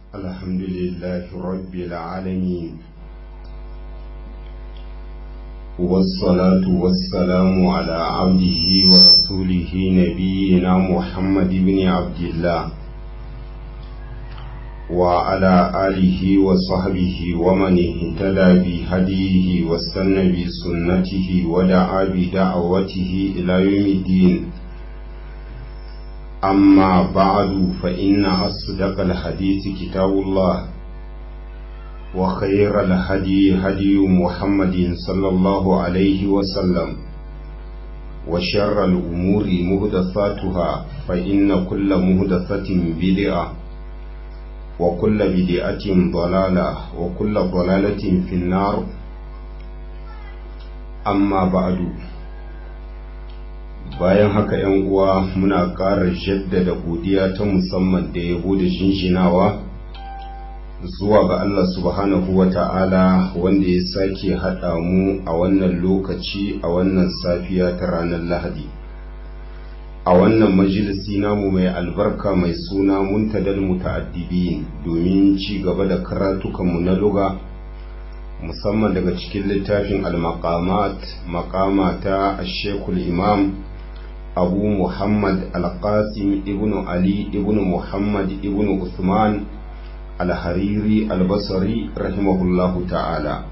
الحمد لله رب العالمين والصلاة والسلام على عبده ورسوله نبينا محمد بن عبد الله وعلى آله وصحبه ومن اهتدى بهديه واستنى بسنته ودعا بدعوته إلى يوم الدين أما بعد فإن أصدق الحديث كتاب الله وخير الهدي هدي محمد صلى الله عليه وسلم وشر الأمور مهدثاتها فإن كل مهدثة بدعة وكل بدعة ضلالة وكل ضلالة في النار أما بعد bayan haka ‘yan uwa muna ƙara jaddada godiya ta musamman da yabo da shinshinawa zuwa ga Allah subhanahu wa ta'ala wanda ya sake haɗa mu a wannan lokaci a wannan safiya ta ranar lahadi a wannan majalisi namu mai albarka mai suna muntadal muta'addibin domin ci gaba da karatukanmu na luga musamman daga cikin littafin al-maqamat maqama ta shekul imam abu muhammad al-qasim ibn ali ibn muhammad ibn usman al-hariri al-basri rahimahullahu ta'ala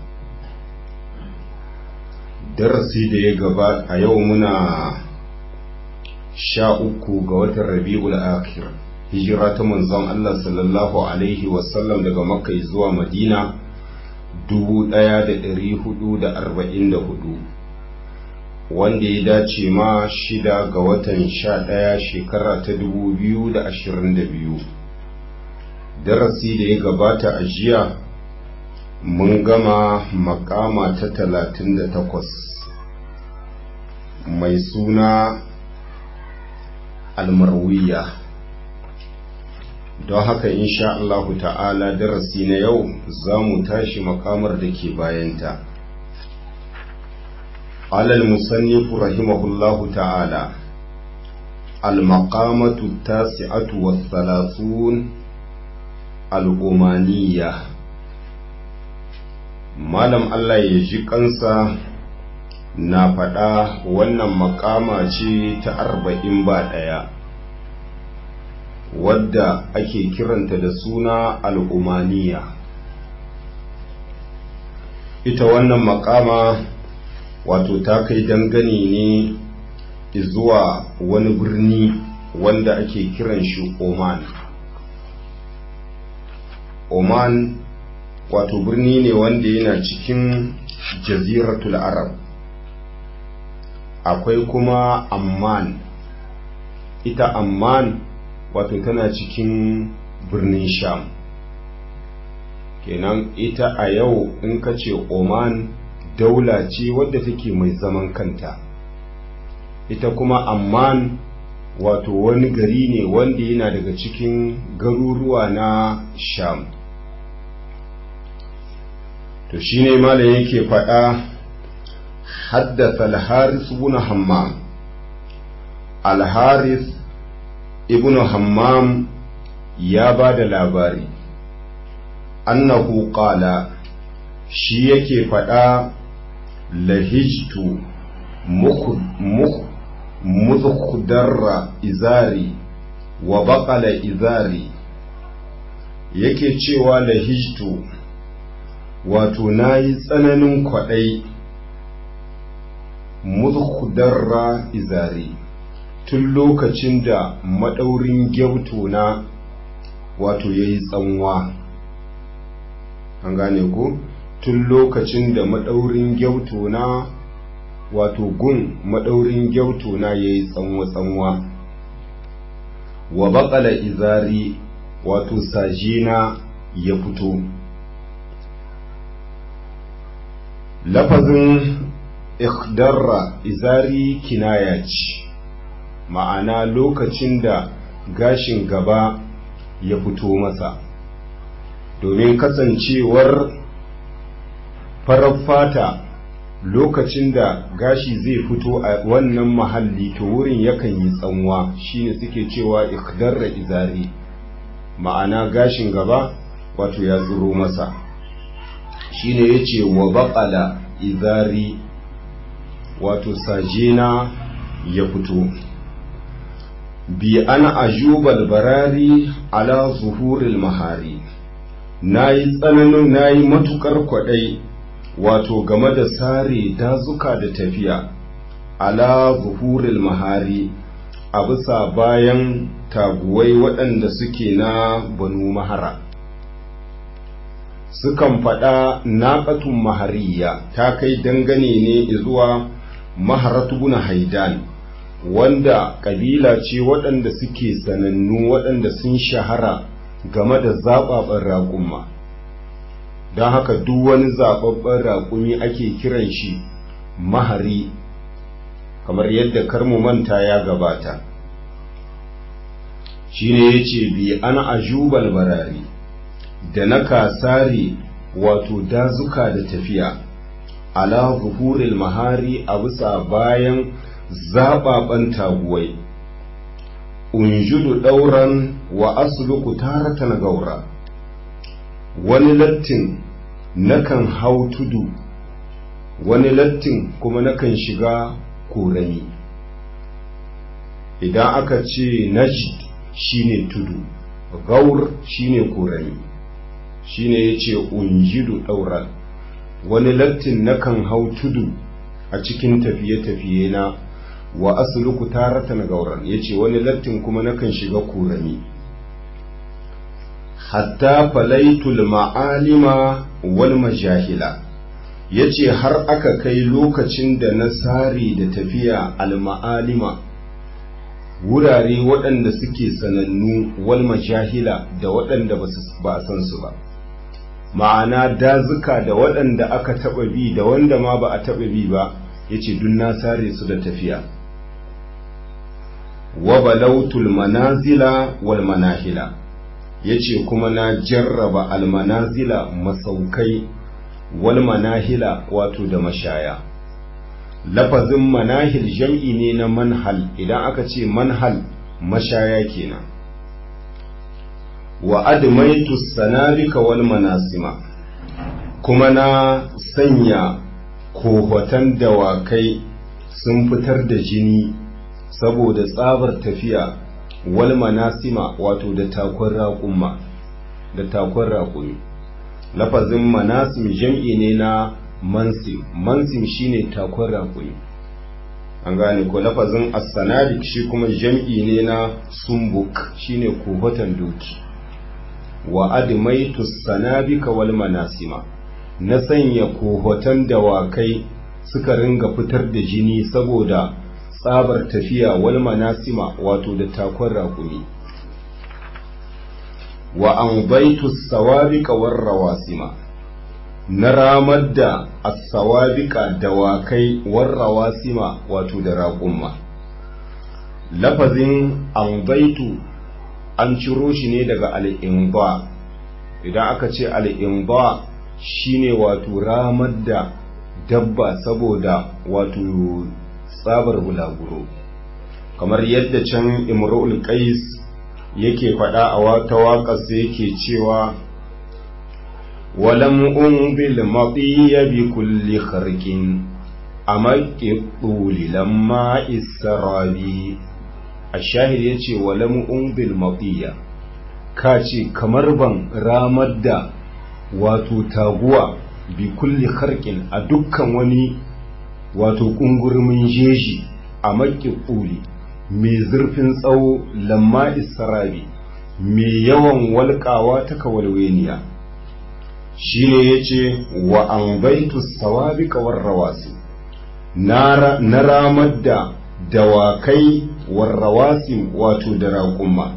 darasi da ya gaba a yau muna sha uku ga watan rabi'ul akhir hijira ta manzon Allah sallallahu alaihi wasallam daga makka zuwa madina dubu ɗaya da ɗari hudu da arba'in da hudu wanda ya dace ma shida ga watan sha ɗaya shekara ta dubu biyu da ashirin da biyu darasi da ya gabata a jiya mun gama makama ta talatin da takwas mai suna almarwiya don haka insha Allahu ta'ala darasi na yau za mu tashi makamar da ke bayanta alal musannifu rahimahullahu ta'ala المقامة التاسعة والثلاثون الأمانية malam Allah ya ji kansa na faɗa wannan makama ce ta arba'in ba ɗaya wadda ake kiranta da suna al'umaniya ita wannan makama wato ta kai dangane ne zuwa wani birni wanda ake kiran shi oman oman wato birni ne wanda yana cikin jaziratul arab akwai kuma amman ita amman wato tana cikin birnin sham kenan ita a yau in ka ce oman daula ce wadda take mai zaman kanta ita kuma amman wato wani gari ne wanda yana daga cikin garuruwa na sham to shine malam yake faɗa haddasa al-haris ibn hammam al-haris ibn hammam ya ba da labari annahu qala shi yake faɗa lahijtu mukhudarra izari wa baƙala izari yake cewa lahijtu wato na yi tsananin kwaɗai muzkudarra izari tun lokacin da maɗaurin gyauto na wato ya yi tsanwa an gane ku tun lokacin da maɗaurin gyauto na wato gun maɗaurin gyauto na ya yi tsanwa-tsanwa wa baƙala izari wato sajina ya fito lafazin ikdarra izari kinaya ce ma'ana lokacin da gashin gaba ya fito masa domin kasancewar farar fata lokacin da gashi zai fito a wannan mahalli to wurin yakan yi tsanwa shine suke cewa ikdarra izari ma'ana gashin gaba wato ya tsiro masa shine yace wa baqala izari wato sajena ya fito bi an ajubal barari ala zuhuril mahari nayi tsananin nayi matukar kwadai wato game da sare dazuka da tafiya ala zuhuril mahari a bisa bayan taguwai waɗanda suke na banu mahara sukan faɗa naƙatun mahariya ta kai dangane ne zuwa maharatu na haidan wanda ƙabila ce waɗanda suke sanannu waɗanda sun shahara game da zaɓaɓɓen raƙumma don haka duk wani zaɓaɓɓen raƙumi ake kiran shi mahari kamar yadda karmu manta ya gabata shine ya ce bi an ajubal barari da na kasare wato dazuka da tafiya ala zuhuril mahari a bisa bayan zaɓaɓen taguwai unjudu ɗauran wa asluku taratan gaura wani lattin nakan hau tudu wani lattin kuma nakan shiga korami idan aka ce najd shine tudu gaur shine korami shine yace unjidu dauran wani lattin nakan hau tudu a cikin tafiye-tafiye na wa asluku taratan gauran yace wani lattin kuma nakan shiga korami hatta falaitul ma'alima wal majahila yace har aka kai lokacin da na sare da tafiya al ma'alima wurare waɗanda suke sanannu wal majahila da waɗanda ba a san su ba ma'ana dazuka da waɗanda aka taɓa bi da wanda ma ba a taɓa bi ba yace dun na sare su da tafiya wa balautul manazila wal manahila yace kuma na jarraba almanazila masaukai wal manahila wato da mashaya lafazin manahil jam'i ne na manhal idan aka ce manhal mashaya kenan wa admaitu sanarika wal manasima kuma na sanya kohotan dawakai sun fitar da jini saboda tsabar tafiya wal manasima wato da takon raƙumma da takon raƙumi lafazin manasim jam'i ne na mansim mansim shine takon raƙumi an gane ko lafazin as-sanadik shi kuma jam'i ne na sumbuk shine kohotan doki wa admaitu sanabika wal manasima na sanya kohotan dawakai suka ringa fitar da jini saboda tsabar tafiya wal manasima wato da takon raƙumi wa an baitu sawabika war rawasima na ramar da as-sawabika dawakai war rawasima wato da raƙumma lafazin an baitu an ciro shi ne daga al'imba idan aka ce al'imba shine wato ramar da dabba saboda wato tsabar bulaguro kamar yadda can imrul qais yake faɗa a wata waƙarsa yake cewa walam umbil matiya bi kulli kharqin amaqi tuli lamma israbi ashahid yace walam umbil matiya ka ce kamar ban ramar da wato taguwa bi kulli kharqin a dukkan wani wato ƙungurmin jeji a maƙi ƙuli mai zurfin tsawo lamma isra'i mai yawan walƙawa ta kawalweniya shi ne ya ce wa an baitu sawabi kawar rawasi na ramar da dawakai warrawasi wato da raƙumma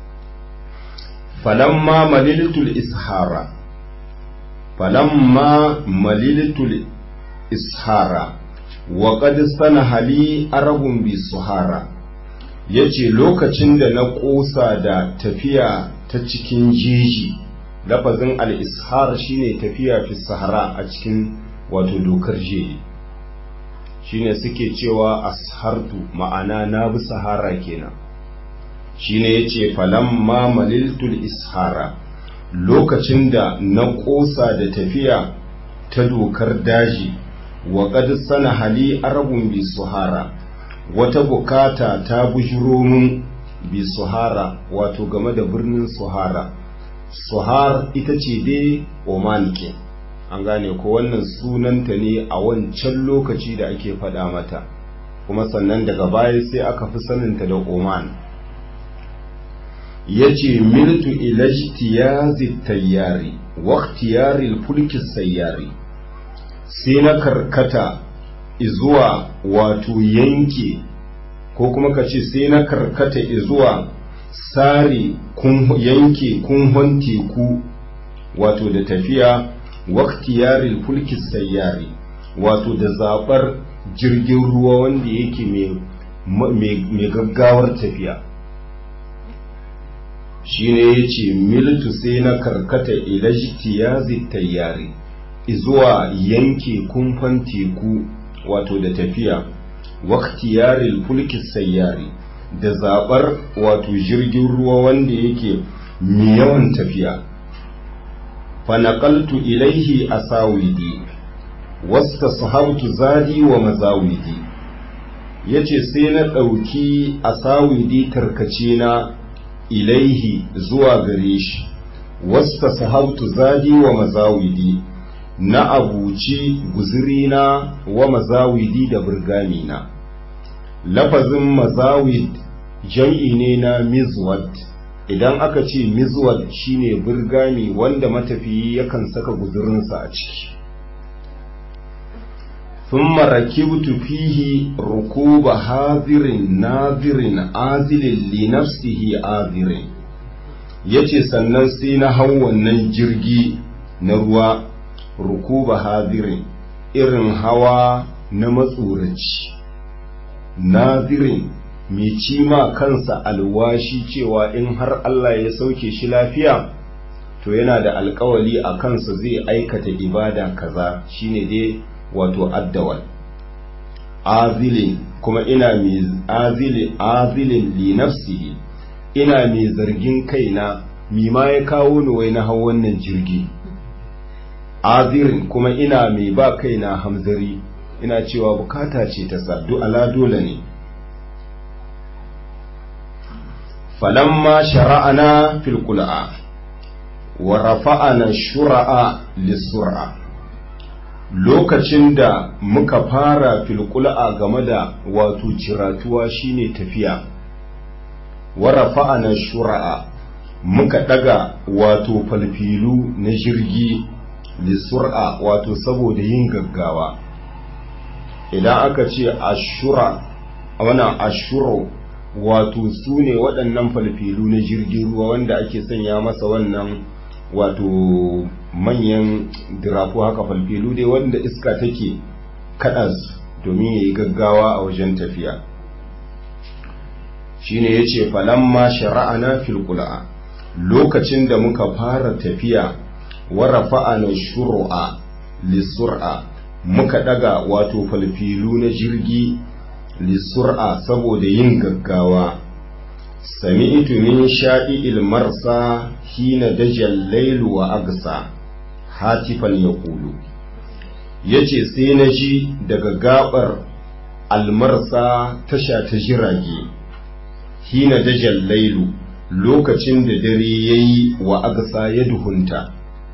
falamma maliltul ishara falamma maliltul ishara wa qad sanaha li arabun bi suhara yace lokacin da na kosa da tafiya ta cikin jeji lafazin al-ishar shine tafiya fi sahara a cikin wato dokar jeji shine suke cewa ashartu ma'ana na bi sahara kenan shine yace falamma maliltul ishara lokacin da na ƙosa da tafiya ta dokar daji wa qad sana hali arabun bi suhara wata bukata ta bujiro mun bi suhara wato game da birnin suhara suhar ita ce dai oman ke an gane ko wannan sunanta ne a wancan lokaci da ake faɗa mata kuma sannan daga baya sai aka fi saninta da oman ya ce miltu ilajtiyazi tayyari waktiyari fulkin sayyari sai na karkata izuwa wato yanke ko kuma ka ce sai na karkata izuwa sare yanke kunhon teku wato da tafiya waktiyari fulkin sayyari wato da zaɓar jirgin ruwa wanda yake mai gaggawar tafiya shine ya ce miltu sai na karkata ilajtiyazi tayyari zuwa yanke kumfan teku wato da tafiya waktiyaril fulki sayyari da zabar wato jirgin ruwa wanda yake mai yawan tafiya fanaqaltu ilaihi asawidi wasta sahabtu zadi wa mazawidi yace sai na ɗauki asawidi tarkace na ilaihi zuwa gare shi wasta sahabtu zadi wa mazawidi na abuci guzirina wa mazawidi da burgamina lafazin mazawid jam'i ne na mizwad idan aka ce mizwad shine burgami wanda matafiyi yakan saka guzurinsa a ciki ثم ركبت فيه ركوب حاضر ناظر عازل لنفسه عاذر yace sannan sai na hau wannan jirgi na ruwa rukuba hadirin irin hawa na matsoraci nazirin mai cima kansa alwashi cewa in har Allah ya sauke shi lafiya to yana da alkawali a kansa zai aikata ibada kaza shine dai wato addawal azilin kuma ina mai azilin azilin li nafsihi ina mai zargin kaina mi ma ya kawo ni wai na hau wannan jirgi azirin kuma ina mai ba kaina hamzari ina cewa bukata ce ta saddu ala dole ne falamma shara'ana fil qul'a wa rafa'ana shura'a lisur'a lokacin da muka fara filkula game da wato ciratuwa shine tafiya warafa na shura'a muka daga wato falfilu na jirgi lisur'a wato saboda yin gaggawa idan aka ce ashura wana ashuro wato su ne waɗannan falfilu na jirgin ruwa wanda ake sanya masa wannan wato manyan dirafu haka falfilu dai wanda iska take kaɗa su domin ya yi gaggawa a wajen tafiya shine ya ce falamma shara'ana filkula lokacin da muka fara tafiya warafa'ana shuru'a lissur'a muka daga wato falfilu na jirgi lissur'a saboda yin gaggawa sami'tu min sha'i'il marsa hina dajal lailu wa agsa hatifan yaqulu yace sai na ji daga gabar almarsa tasha ta jirage hina dajal lailu lokacin da dare yayi wa agsa ya duhunta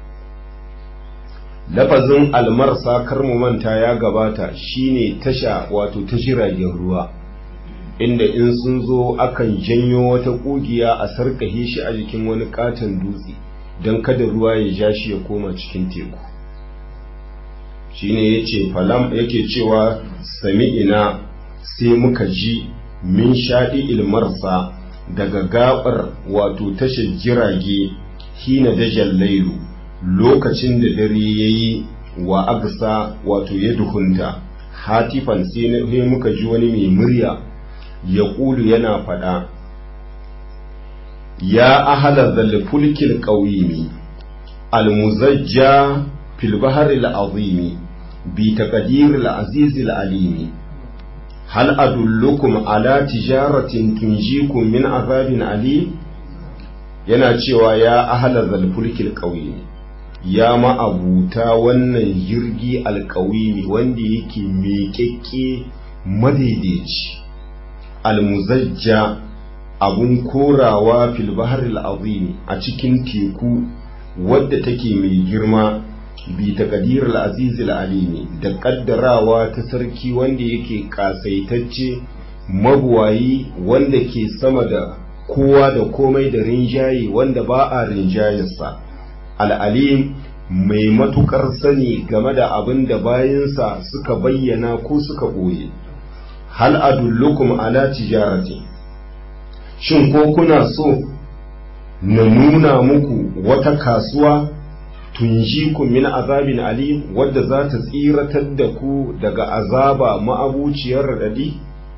lafazin almarsa kar mu manta ya gabata shine tasha wato ta jiragen ruwa inda in sun zo akan janyo wata kugiya a sarkahe shi a jikin wani katon dutse don kada ruwa ya ja shi ya koma cikin teku shine yace falam yake cewa sami'ina sai muka ji min shaɗi ilmarsa daga gabar wato tashar jirage hina dajal lailu lokacin da dare yayi wa agsa wato ya duhunta hatifan sai muka ji wani mai murya ya ƙulu yana faɗa ya ahala zalfulkil ƙauyimi almuzajja fil baharil azimi bi taqdiril azizil alimi hal adullukum ala tijaratin tunjikum min azabin alim yana cewa ya ahala zalfulkil ƙauye ya ma'abuta wannan jirgi alƙawimi wanda yake miƙaƙƙe madaidaici almuzajja abun korawa fil baharil azimi a cikin teku wadda take mai girma bi taqdiril azizil alimi da kaddarawa ta sarki wanda yake kasaitacce mabuwayi wanda ke sama da kowa da komai da rinjaye wanda ba a rinjayarsa al'alim mai matukar sani game da abin da bayansa suka bayyana ko suka ɓoye hal adullukum ala tijarati shin ko kuna so na nuna muku wata kasuwa tunjikum min azabin alim wadda za ta tsiratar da ku daga azaba ma'abuciyar raɗaɗi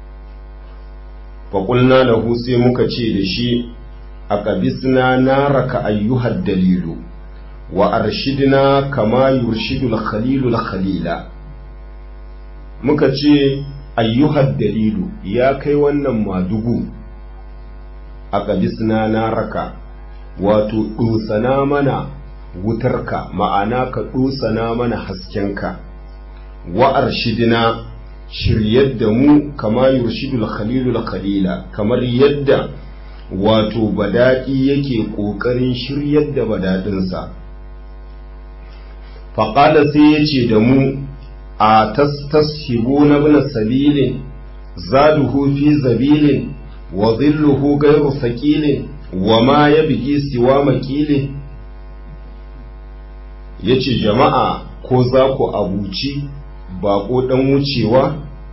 faƙulna lahu sai muka ce da shi a ƙabisna na raka ayyuhar dalilu wa arshidna kama yurshidul khalilul khalila muka ce ayyuhar dalilu ya kai wannan madugu a ƙabisna na raka wato ɗosana mana wutarka ma'ana ka ɗosana mana haskenka wa arshidna shiryar da mu kama yurshidul khalilul khalila kamar yadda wato badaɗi yake ƙoƙarin shiryar da badaɗinsa faƙala sai ya ce da mu a tastashibu na bin sabilin zaduhu fi zabilin wa zilluhu gairu saƙilin wa ma ya bigi siwa makilin ya ce jama'a ko za ku abuci baƙo ɗan wucewa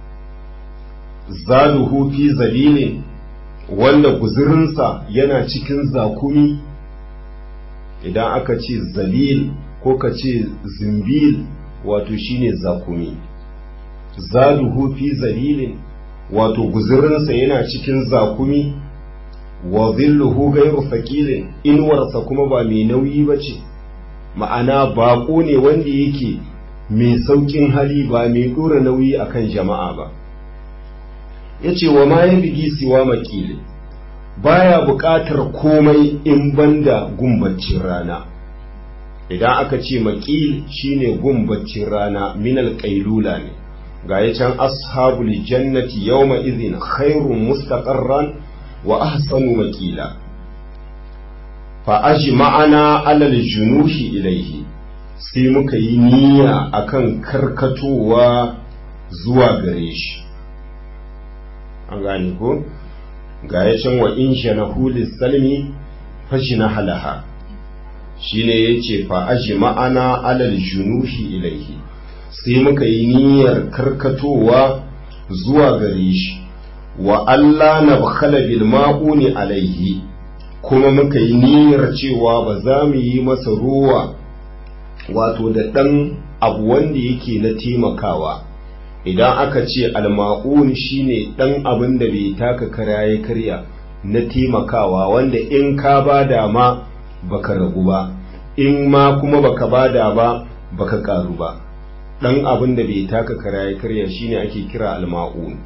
zaluhu fi zalilin wanda guzurinsa yana cikin zakumi idan aka ce zalil ko ka ce zimbil wato shine zakumi zaluhu fi zalilin wato guzurinsa yana cikin zakumi wa zilluhu gairu fakilin inuwarsa kuma ba mai nauyi ba ce ma'ana baƙo ne wanda yake mai sauƙin hali ba mai ɗora nauyi akan jama'a ba ya ce wa ma ya bigi siwa makili baya buƙatar komai in banda gumbacin rana idan aka ce makil shine gumbacin rana minal ƙailula ne ga ya can ashabul jannati yawma idhin khairun mustaqarran wa ahsanu makila fa ajma'ana alal junuhi ilaihi sai muka yi niyya akan karkatowa zuwa gare shi an gane ko ga ya can wa in shanahu salmi fashi na halaha shine yace fa ajma'ana alal junuhi ilaihi sai muka yi niyyar karkatowa zuwa gare shi wa Allah na bakhala bil ma'uni alaihi kuma muka yi niyyar cewa ba za mu yi masa ruwa wato da ɗan abu wanda yake na taimakawa idan aka ce alma'un shine ɗan abin da bai taka kara ya karya na taimakawa wanda in ka bada ma baka ragu ba in ma kuma baka bada ba baka karu ba ɗan abin da bai taka kara ya karya shine ake kira alma'un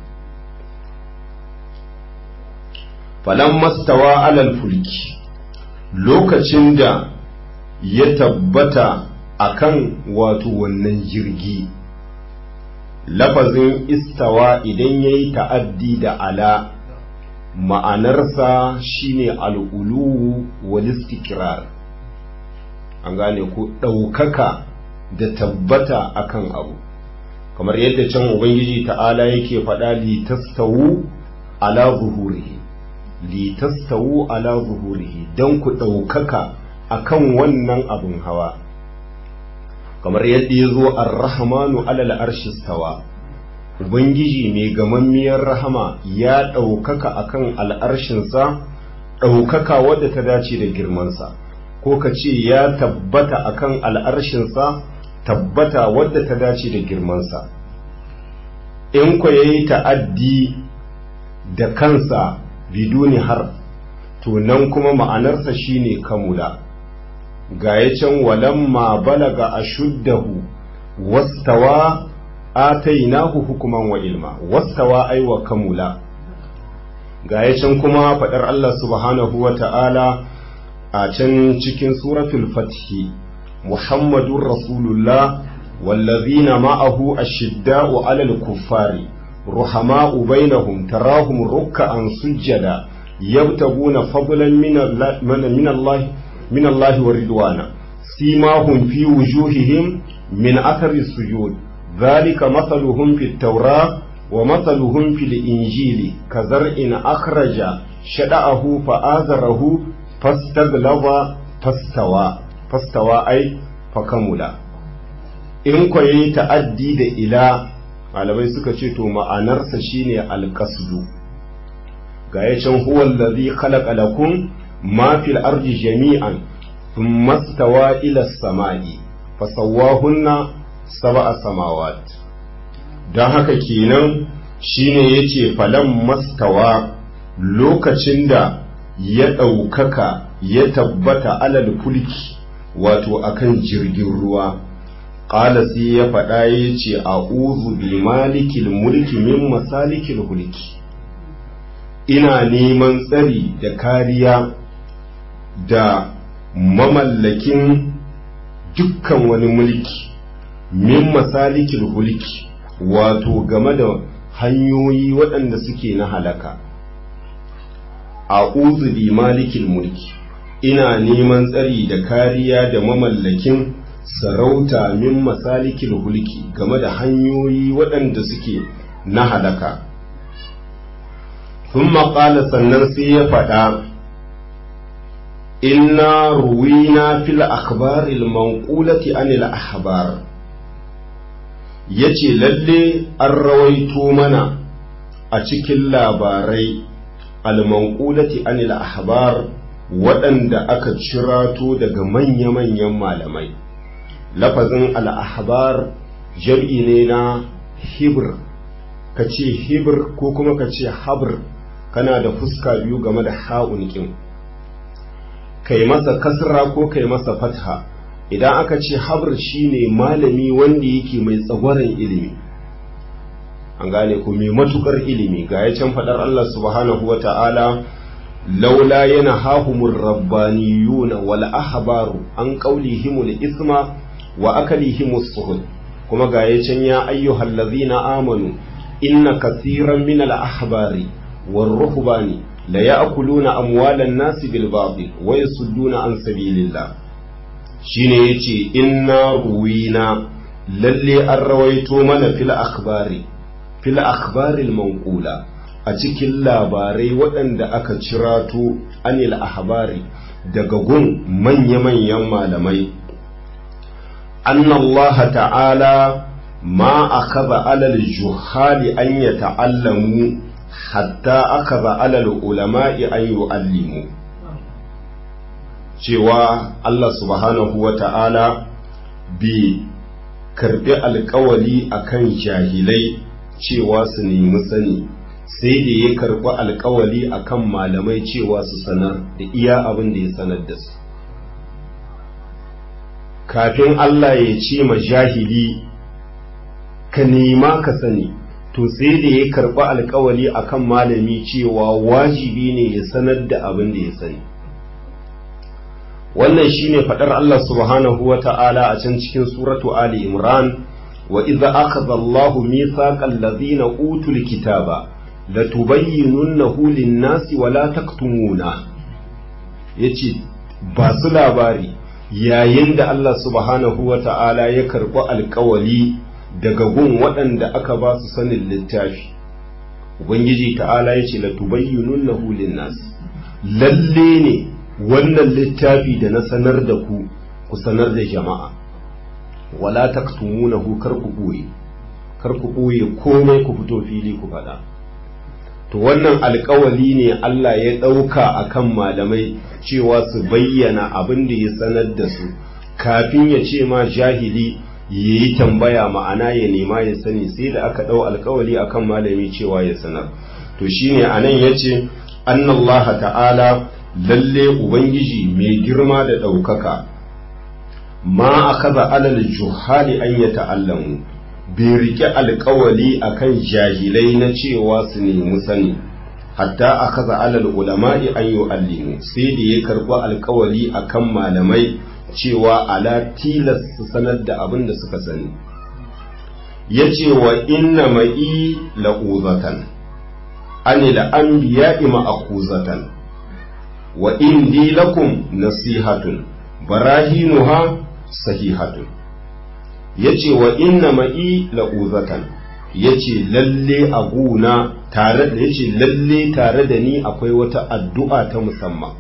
falan mastawa alal fulki lokacin da ya tabbata akan wato wannan jirgi lafazin istawa idan ya yi ta'addi da ala ma'anarsa shine al'ulu walistikrar an gane ku ɗaukaka da tabbata akan abu kamar yadda can ubangiji ta'ala yake faɗa litastawu ala zuhurihi litastawu ala zuhurihi don ku ɗaukaka akan wannan abin hawa kamar yadda ya zo ar-rahmanu alal arshi stawa ubangiji mai gamammiyar rahama ya ɗaukaka akan al'arshinsa ɗaukaka wadda ta dace da girmansa ko ka ce ya tabbata akan al'arshinsa tabbata wadda ta dace da girmansa in ku yayi ta'addi da kansa biduni har to nan kuma ma'anarsa shine kamula ga ya can walamma balaga ashuddahu wastawa atainahu hukuman wa ilma wastawa ai wa kamula ga ya can kuma faɗar Allah subhanahu wa ta'ala a can cikin suratul fathi muhammadun rasulullah wallazina ma'ahu ashidda'u alal kuffari ruhama'u bainahum tarahum ruk'an sujjada yabtaguna fadlan min Allah min Allah wa ridwana simahum fi wujuhihim min athari sujud ذلك مثلهم في التوراة ومثلهم في الإنجيل كزرع أخرج شدأه فآزره فاستغلظ فاستوى فاستوى أي فكمل in ko yayi ta'addi da ila malamai suka ce to ma'anarsa shine alqasdu ga ya can huwa allazi khalaqa lakum ma fil ardi jami'an thumma stawa ila as-sama'i fasawwahunna sab'a samawat dan haka kenan shine yace falan mastawa lokacin da ya ɗaukaka ya tabbata alal fulki wato akan jirgin ruwa ƙala sai ya faɗa ya ce a uzu bi malikil mulki min masalikil hulki ina neman tsari da kariya da mamallakin dukkan wani mulki min masalikil hulki wato game da hanyoyi waɗanda suke na halaka a uzu bi malikil mulki ina neman tsari da kariya da mamallakin sarauta min masalikil hulki game da hanyoyi waɗanda suke na halaka sun maƙala sannan sai ya faɗa inna ruwina fil akhbaril manqulati anil ahbar yace lalle an rawaito mana a cikin labarai al-manqulati anil ahbar waɗanda aka cirato daga manya-manyan malamai lafazin al'ahbar jam'i ne na hibir ka ce hibir ko kuma ka ce habir kana da fuska biyu game da ha'unkin kai masa kasra ko kai masa fatha idan aka ce habir shine malami wanda yake mai tsagwaron ilimi an gane ku mai matukar ilimi ga ya can faɗar Allah subhanahu wa ta'ala laula yana hahumur rabbaniyuna wal ahbaru an qaulihimul isma wa akalihimus suhud kuma ga ya can ya ayyuhal ladzina amanu inna kasiran min al ahbari war ruhbani la ya'kuluna amwalan nasi bil batil wa yasudduna an sabilillah shine yace inna ruwina lalle an rawaito mana fil akhbari fil akhbaril manqula a cikin labarai waɗanda aka cirato anil ahbari daga gun manya-manyan malamai anna Allah ta'ala ma akaza alal juhali an ya ta'allamu hatta akaza alal ulama'i an yu'allimu cewa Allah subhanahu wa ta'ala bi karbi alkawali akan jahilai cewa su nemi sani sai da ya karɓi alkawali akan malamai cewa su sanar da iya abin da ya sanar da su kafin Allah ya ce ma jahili ka nema ka sani to sai da ya karɓi alkawali akan malami cewa wajibi ne ya sanar da abin da ya sani wannan shine faɗar Allah subhanahu wa ta'ala a can cikin suratu Ali Imran wa idza akhadha Allahu mithaqal ladhina utul kitaba latubayyinunnahu lin-nasi wa la taktumuna yace ba su labari yayin da Allah subhanahu wa ta'ala ya karɓi alkawali daga gun waɗanda aka ba su sanin littafi ubangiji ta'ala yace latubayyinunnahu lin-nasi lalle ne wannan littafi da na sanar da ku ku sanar da jama'a wala taktumunahu kar ku ɓoye kar ku ɓoye komai ku fito fili ku faɗa to wannan alkawali ne Allah ya ɗauka a kan malamai cewa su bayyana abin da ya sanar da su kafin ya ce ma jahili ya yi tambaya ma'ana ya nema ya sani sai da aka ɗau alkawali a kan malami cewa ya sanar to shine a nan ya ce annallaha ta'ala lalle ubangiji mai girma da ɗaukaka ma akaza alal juhali an ya ta'allamu bai rike alkawali akan jahilai na cewa su nemi sani hatta akaza alal ulama'i an yu'allimu sai da ya karɓi alkawali akan malamai cewa ala tilas su sanar da abin da suka sani ya ce wa inna ma'i la'uzatan ani la'anbiya'i ma'akuzatan wa indi lakum nasihatun barahinuha sahihatun ya ce wa inna ma'i la'uzatan ya ce lalle a guna tare da ya ce lalle tare da ni akwai wata addu'a ta musamman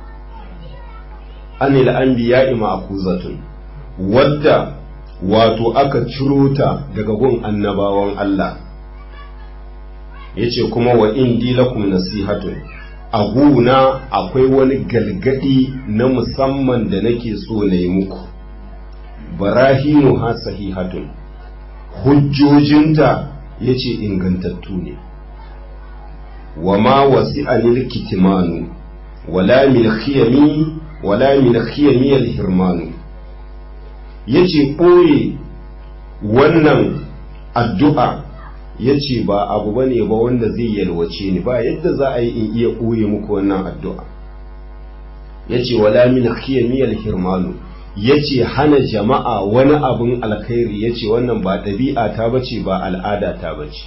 anil anbiya'i ma'akuzatun wadda wato aka ciro ta daga gun annabawan Allah yace kuma wa indi lakum nasihatun a guna akwai wani galgadi na musamman da nake so na yi muku barahinu ha sahihatun hujjojinta yace ingantattu ne wa ma wasi'anil kitimanu wala min khiyami wala min khiyamiyal hirmanu yace ɓoye wannan addu'a yace ba abu bane ba wanda zai yalwace ni ba yadda za a yi in iya ɓoye muku wannan addu'a yace wala min khiyamiyal hirmanu yace hana jama'a wani abun alkhairi yace wannan ba ɗabi'a ta bace ba al'ada ta bace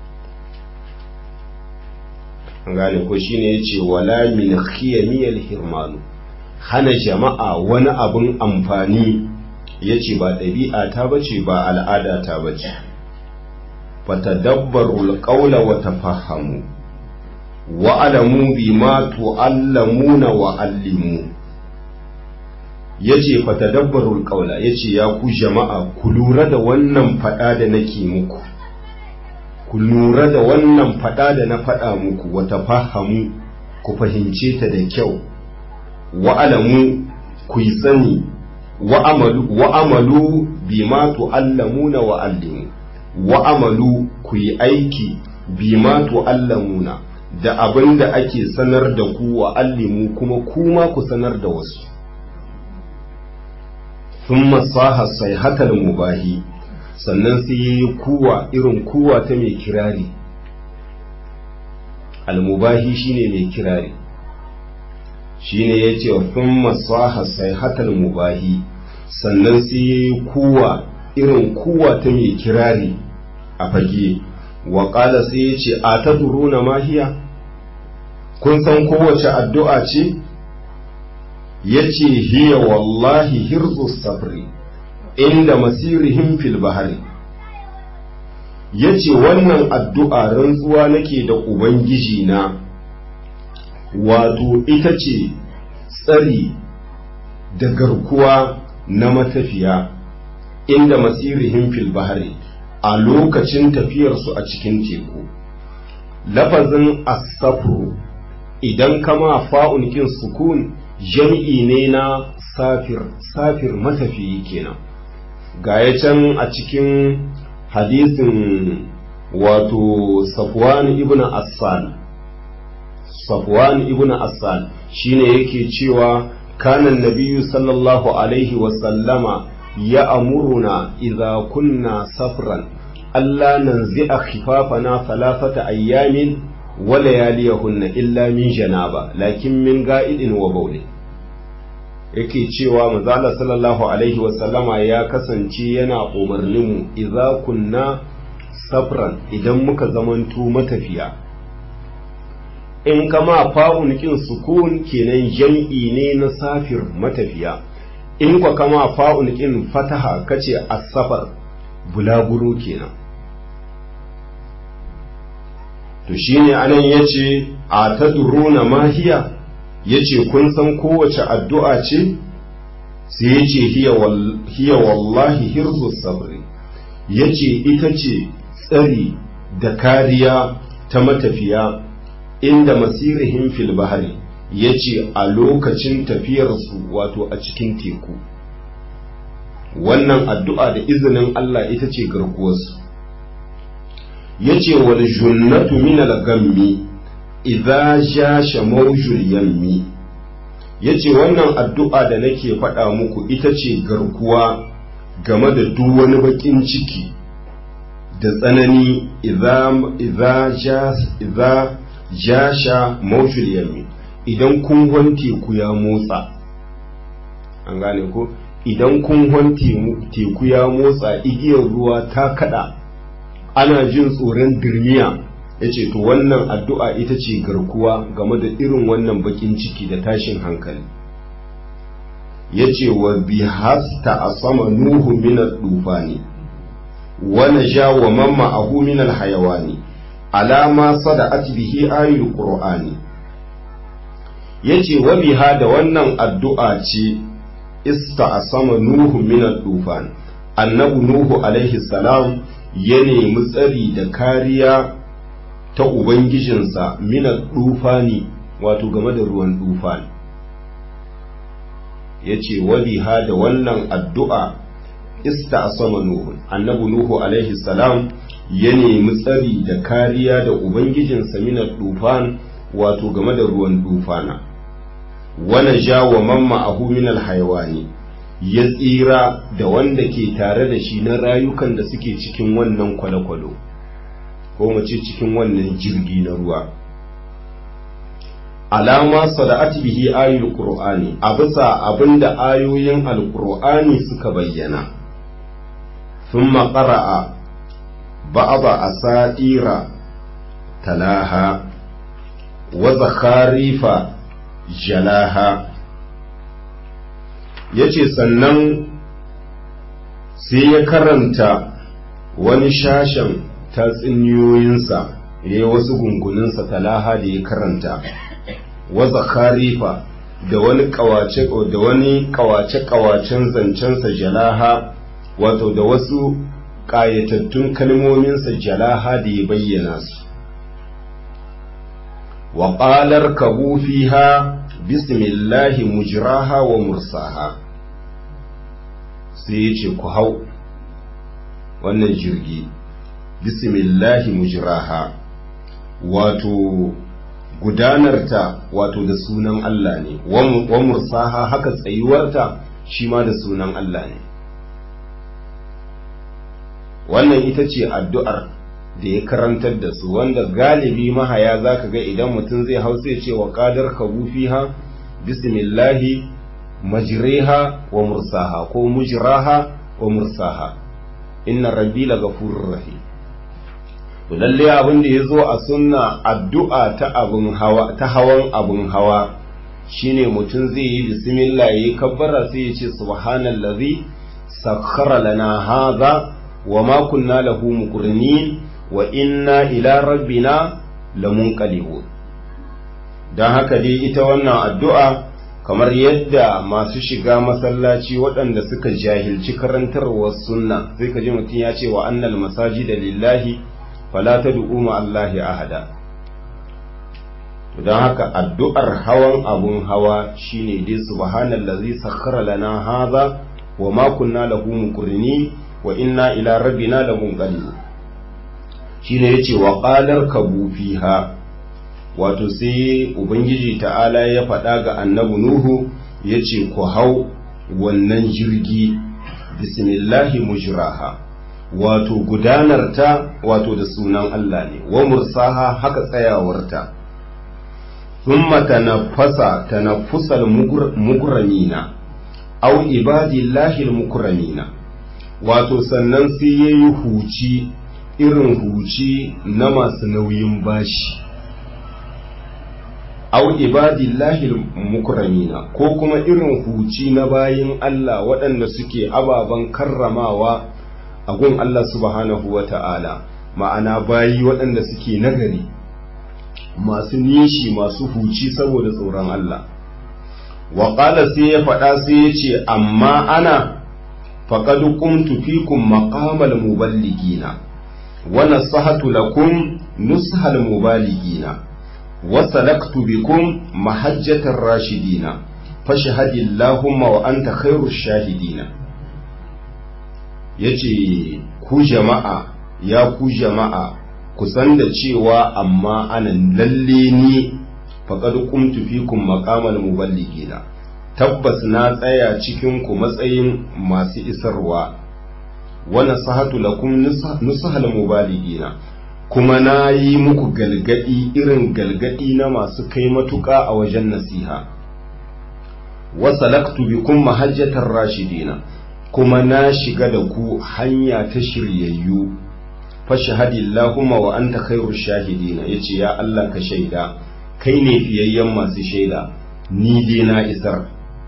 gane ko shine yace wala min khiyamiyal hirmanu hana jama'a wani abun amfani ya ce ba ɗabi'a ta bace ba al'ada ta bace fatadabbarul qawla wa tafahamu wa alamu bima tu'allamuna wa allimu yace fatadabbarul qawla yace ya ku jama'a ku lura da wannan fada da nake muku ku lura da wannan fada da na fada muku wa tafahamu ku fahimce ta da kyau wa alamu ku yi sani wa amalu bima tu'allamuna wa allimu wa amalu ku yi aiki bima tu'allamuna da abin da ake sanar da ku wa allimu kuma kuma ku sanar da wasu thumma saha sayhatal mubahi sannan sai yayi kuwa irin kuwa ta mai kirari al-mubahi shine mai kirari shine ya ce sun masaha sai hatal mubahi sannan sai ya yi kuwa irin kuwa ta mai kirari a fage wa ƙala sai ya ce a ta na mahiya kun san kowace addu'a ce ya ce hiya wallahi hirzu sabri inda masirihim fil bahari ya ce wannan addu'a rantsuwa nake da ubangiji na wato ita ce tsari da garkuwa na matafiya inda masirihim fil bahari a lokacin tafiyarsu a cikin teku lafazin asafru idan kama fa'un kin sukun jam'i ne na safir safir matafiyi kenan ga ya can a cikin hadisin wato safwan ibn assan safwan ibn assan shine yake cewa kanan nabiyyu sallallahu alaihi wasallama ya amuruna idza kunna safran alla nanzi'a khifafana thalathata ayyamin wa layaliyahunna illa min janaba lakin min ga'idin wa bawli yake cewa manzala sallallahu alaihi wasallama ya kasance yana umarninmu idza kunna safran idan muka zamanto matafiya in kama fa'un kin sukun kenan jam'i ne na safir matafiya in kwa kama fa'un kin fataha kace as-safar bulaguro kenan to shine anan yace a tadruna mahiya yace kun san kowace addu'a ce sai yace hiya wallahi hirzu sabri yace ita ce tsari da kariya ta matafiya inda masirihim fil bahari yace a lokacin tafiyarsu wato a cikin teku wannan addu'a da izinin Allah ita ce garkuwarsu yace wal junnatu min al gammi idza jasha mawjul yammi yace wannan addu'a da nake faɗa muku ita ce garkuwa game da duk wani bakin ciki da tsanani idza idza jasha mawjul yammi idan kunhon teku ya motsa an gane ko idan kunhon teku ya motsa igiyar ruwa ta kada ana jin tsoron dirmiya ya ce to wannan addu'a ita ce garkuwa game da irin wannan bakin ciki da tashin hankali ya ce wa bi hasta a sama nuhu minar dufani wani ja wa mamma a minal hayawani alama sada'at bihi ayul qur'ani ya ce wa biha da wannan addu'a ce ista a sama nuhu minar dufan annabu nuhu alaihi salam ya nemi tsari da kariya ta ubangijinsa minar dufani wato game da ruwan dufani ya ce wabiha da wannan addu'a ista a sama nuhu annabu nuhu alaihi salam ya nemi tsari da kariya da ubangijinsa minar dufan wato game da ruwan dufana wani ja wa mamma ahu minal haiwani ya tsira da wanda ke tare da shi na rayukan da suke cikin wannan kwale-kwalo ko mace cikin wannan jirgi na ruwa alama sada'at bihi ayul qur'ani a bisa abinda ayoyin alqur'ani suka bayyana thumma qara'a ba'da asaira talaha wa zakharifa jalaha yace sannan sai ya karanta wani shashen tatsuniyoyinsa ya yi wasu gunguninsa talaha da ya karanta waza kharifa da wani kawace da wani kawace kawacen zancensa jalaha wato da wasu ƙayatattun kalmominsa jalaha da ya bayyana su wa qalar kabu fiha bismillahi mujraha wa mursaha sai ya ce ku hau wannan jirgi bismillahi mujraha wato gudanarta wato da sunan Allah ne wa mursaha haka tsayuwarta shi ma da sunan Allah ne wannan ita ce addu'ar da ya karantar da su wanda galibi mahaya za ka ga idan mutum zai hau sai ce wa ƙadar kabu fiha bismillahi majriha wa mursaha ko mujraha wa mursaha inna rabbi la ghafurur rahim to lalle abin da yazo a sunna addu'a ta abun hawa ta hawan abun hawa shine mutum zai yi bismillah yayi kabbara sai ya ce subhanallazi sakhkhara lana hadha wa ma kunna lahu muqrinin wa inna ila rabbina lamunqalibun dan haka dai ita wannan addu'a kamar yadda masu shiga masallaci waɗanda suka jahilci karantarwar sunna sai ka ji mutum ya ce wa annal masajida lillahi fala tad'u ma Allahi ahada to dan haka addu'ar hawan abun hawa shine dai subhanallazi sakhkhara lana hadha wa ma kunna lahu muqrinin wa inna ila rabbina lamunqalibun shine yace wa qalar kabu fiha wato sai ubangiji ta'ala ya faɗa ga annabi nuhu ya ce ku hau wannan jirgi bismillahi mujraha wato gudanarta wato da sunan Allah ne wa mursaha haka tsayawarta thumma tanaffasa tanaffusal mugramina aw ibadillahi almukramina wato sannan sai yayi huci irin huci na masu nauyin bashi au ibadillahi mukramina ko kuma irin huci na bayin Allah waɗanda suke ababen karramawa a gun Allah subhanahu wa ta'ala ma'ana bayi waɗanda suke nagari masu nishi masu huci saboda tsoron Allah wa sai ya faɗa sai ya ce amma ana faƙad qumtu fikum maqamal muballigina wa nasahatu lakum nushal mubaligina وسلكت بكم محجة الراشدين فاشهد اللهم وأنت خير الشاهدين yace ku jama'a ya ku jama'a ku san da cewa amma ana lalle ni faqad qumtu fikum maqamal muballigina tabbas na tsaya cikin ku matsayin masu isarwa wa nasahatu lakum nusahal mubaligina kuma na yi muku galgadi irin galgadi na masu kai matuƙa a wajen nasiha wasalaktu bikum mahajjatar rashidina kuma na shiga da ku hanya ta shiryayyu fashahadi Allahumma wa anta khairu shahidina yace ya Allah ka shaida kai ne fiyayyen masu shaida ni dai na isar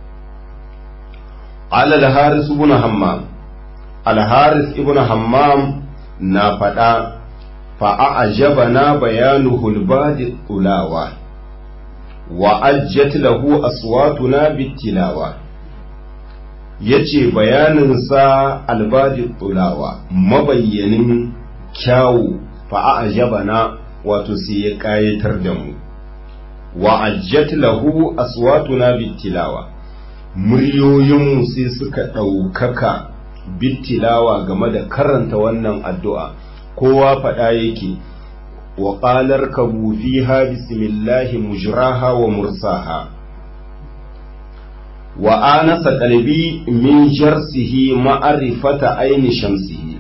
ala al-haris ibn hammam al-haris ibn hammam na faɗa fa'ajabana bayanuhu al-badi tulawa wa ajjat lahu aswatuna bitilawa yace bayaninsa albadi tulawa mabayyanin kyawu fa'ajabana wato sai ya ƙayatar da mu wa ajjat lahu aswatuna bitilawa muryoyinmu sai suka ɗaukaka bitilawa game da karanta wannan addu'a kowa faɗa yake wa ƙalar kabu fiha bismillahi mujraha wa mursaha wa anasa qalbi min jarsihi ma'arifata aini shamsihi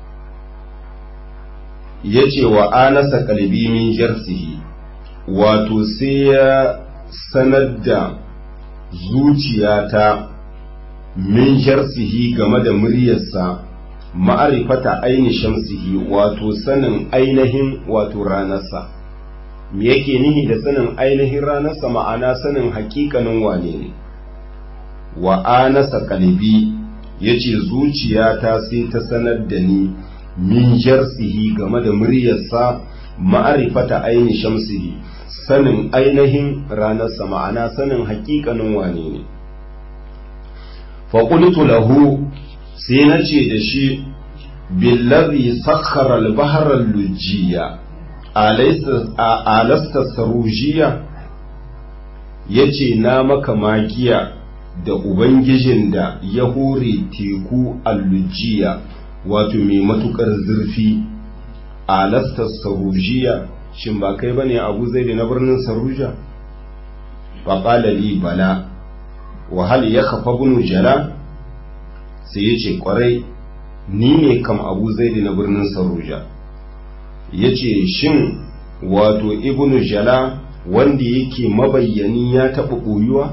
yace wa anasa qalbi min jarsihi wato sai ya sanar da zuciyata min jarsihi game da muryarsa ma'arifata aini shamsihi wato sanin ainihin wato ranarsa me yake nihi da sanin ainihin ranarsa ma'ana sanin hakikanin wane ne wa anasa kalbi yace zuciyata sai ta sanar da ni min jarsihi game da muryarsa ma'arifata aini shamsihi sanin ainihin ranarsa ma'ana sanin hakikanin wane ne faƙultu lahu sai na ce da shi billazi sakhara al-bahra al-lujjiya alasta sarujiya yace na maka magiya da ubangijin da ya hore teku al-lujjiya wato mai matukar zurfi alasta sarujiya shin ba kai bane abu zai na birnin saruja faƙala li bala wa hal ya kafa bunu jala sai ya ce kwarai ni ne kam abu zaidi na birnin saruja ya ce shin wato ibnu jala wanda yake mabayyani ya taɓa ɓoyuwa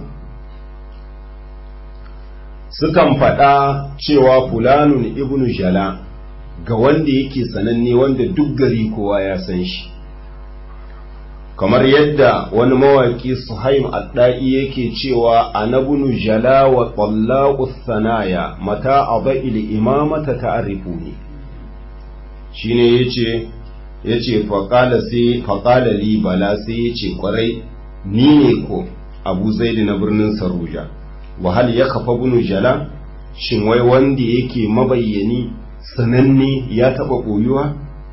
sukan faɗa cewa fulanun ibnu jala ga wanda yake sananne wanda duk gari kowa ya san shi kamar yadda wani mawaƙi suhaim adda'i yake cewa anabunu jala wa tsallaqu sanaya mata abail imamata ta'rifuni shine yace yace faqala sai faqala li bala sai yace kwarai ni ne ko Abu Zaid na birnin Saruja wa hal yakfa bunu jala shin wai wanda yake mabayyani sananne ya taba koyuwa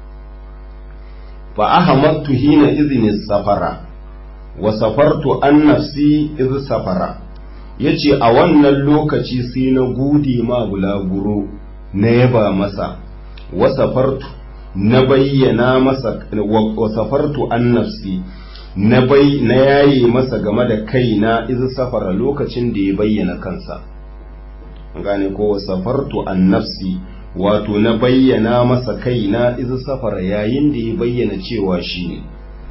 fa ahamattu hina izini safara wa safartu an nafsi iz safara yace a wannan lokaci sai na gode ma bulaguro na yaba masa wa safartu na bayyana masa wa safartu an nafsi na bai na yaye masa game da kaina iz safara lokacin da ya bayyana kansa gane ko wa safartu an nafsi wato na bayyana masa kaina izu safara yayin da ya bayyana cewa shi ne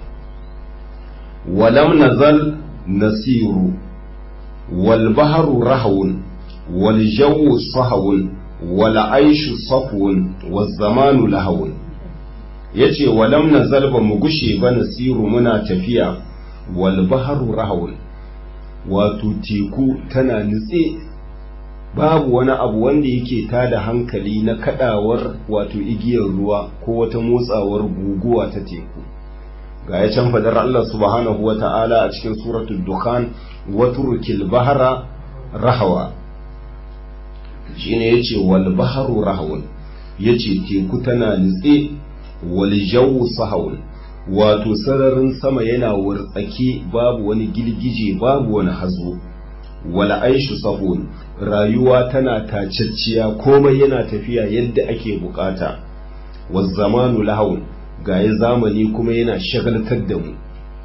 walam nazal nasiru wal baharu rahawun wal jawu sahawun wal aishu safwun wal zamanu lahawun yace walam nazal ba mu gushe ba nasiru muna tafiya wal baharu rahawun wato teku tana nutse babu wani abu wanda yake tada hankali na kadawar wato igiyar ruwa ko wata motsawar guguwa ta teku ga ya can fadar Allah subhanahu wa ta'ala a cikin suratul dukhan waturkil bahara rahawa shine yace wal baharu rahawun yace teku tana nitse wal jawu sahawun wato sararin sama yana wartsake babu wani girgije babu wani hazo wal aishu sahun rayuwa tana tacacciya komai yana tafiya yadda ake bukata wa zamanu lahawun gaye zamani kuma yana shagaltar da mu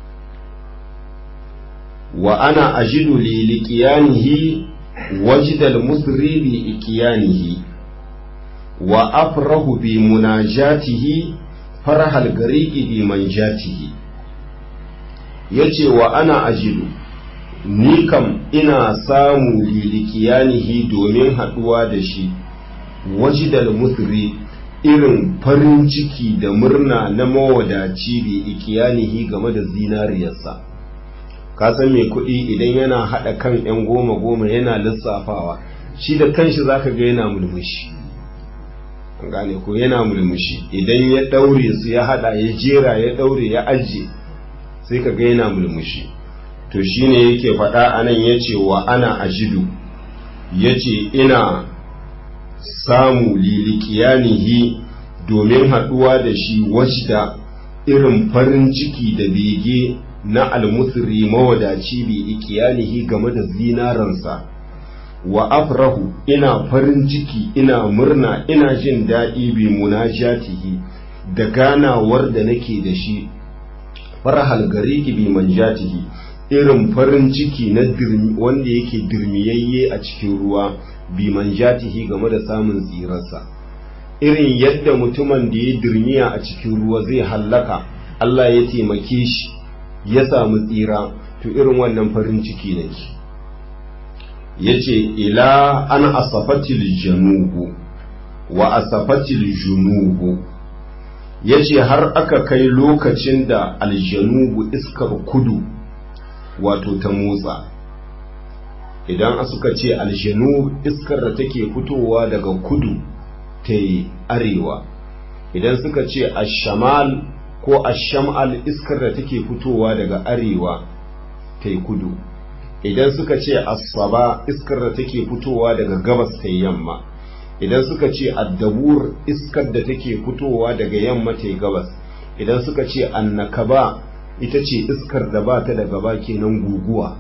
wa ana ajidu li liqiyanihi wajdal musri bi iqyanihi wa afrahu bi munajatihi farhal gariqi bi manjatihi yace wa ana ajidu ni kam ina samu lilikiyanihi domin haɗuwa da shi wajidal musri irin farin ciki da murna na mawadaci bi ikiyanihi game da zinariyarsa ka san mai kuɗi idan yana haɗa kan 'yan goma goma yana lissafawa shi da kanshi zaka ga yana mulmushi an gane ko yana mulmushi idan ya ɗaure su ya haɗa ya jera ya ɗaure ya ajiye sai ka ga yana mulmushi to shine yake faɗa anan ya ce wa ana ajidu ya ce ina samu lilikiyanihi domin haɗuwa da shi wajda irin farin ciki da bege na almusri mawadaci bi ikiyanihi game da zinaransa wa afrahu ina farin ciki ina murna ina jin daɗi bi munajatihi da ganawar da nake da shi farhal gariki bi manjatihi irin farin ciki na wanda yake dirmiyayye a cikin ruwa bi manjatihi game da samun tsirarsa irin yadda mutumin da ya dirmiya a cikin ruwa zai hallaka Allah ya taimake shi ya samu tsira to irin wannan farin ciki nake yace ila an asafatil janubu wa asafatil junubu yace har aka kai lokacin da aljanubu iskar kudu wato ta motsa idan suka ce aljanu iskar da take fitowa daga kudu ta arewa idan suka ce ashamal ko ashamal iskar da take fitowa daga arewa ta kudu idan suka ce asaba iskar da take fitowa daga gabas ta yamma idan suka ce addabur iskar da take fitowa daga yamma ta gabas idan suka ce annakaba ita ce iskar da ba ta da gaba kenan guguwa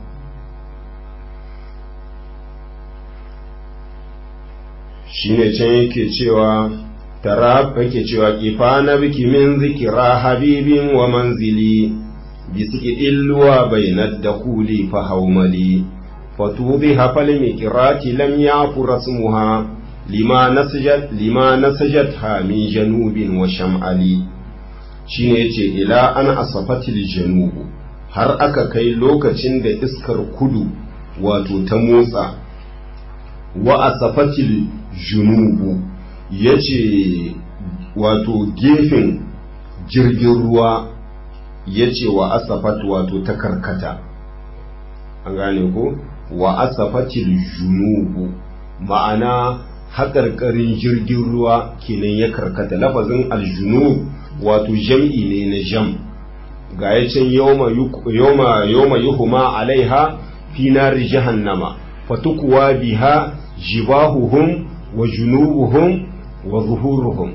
shine can yake cewa tarab yake cewa kifana biki min zikira habibin wa manzili bisiki illuwa bainad dakuli fa haumali fatubi hafal mikirati lam yafu rasmuha lima nasajat lima nasajatha min janubin wa sham'ali shine yace ila an asafatil janubu har aka kai lokacin da iskar kudu wato ta motsa wa asafatil junubu yace wato gefen jirgin ruwa yace wa asafat wato ta karkata an gane ko wa asafatil junubu ma'ana haƙarƙarin jirgin ruwa kenan ya karkata lafazin aljunub wato jam'i ne na jam ga ya can yoma yoma yuhuma alaiha fi nari jahannama fatukuwa biha jibahuhum wa junubuhum wa zuhuruhum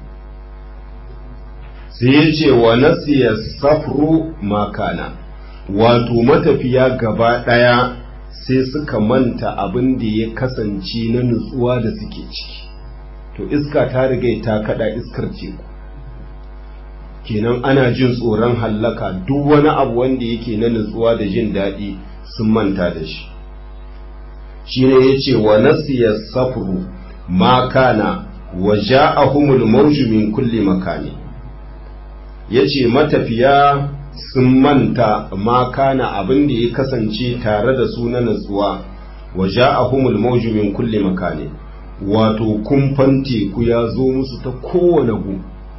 sai ya ce wa nasiya safru makana wato matafiya gaba ɗaya sai suka manta abin da ya kasance na nutsuwa da suke ciki to iska ta riga ta kada iskar teku kenan ana jin tsoron hallaka duk wani abu wanda yake na nutsuwa da jin daɗi sun manta da shi shine yace wa nasiya safru ma kana wa ja'ahumul mawju min kulli makani yace matafiya sun manta ma kana abin da ya kasance tare da su na nutsuwa wa ja'ahumul mawju min kulli makani wato kumfan teku ya zo musu ta kowane gu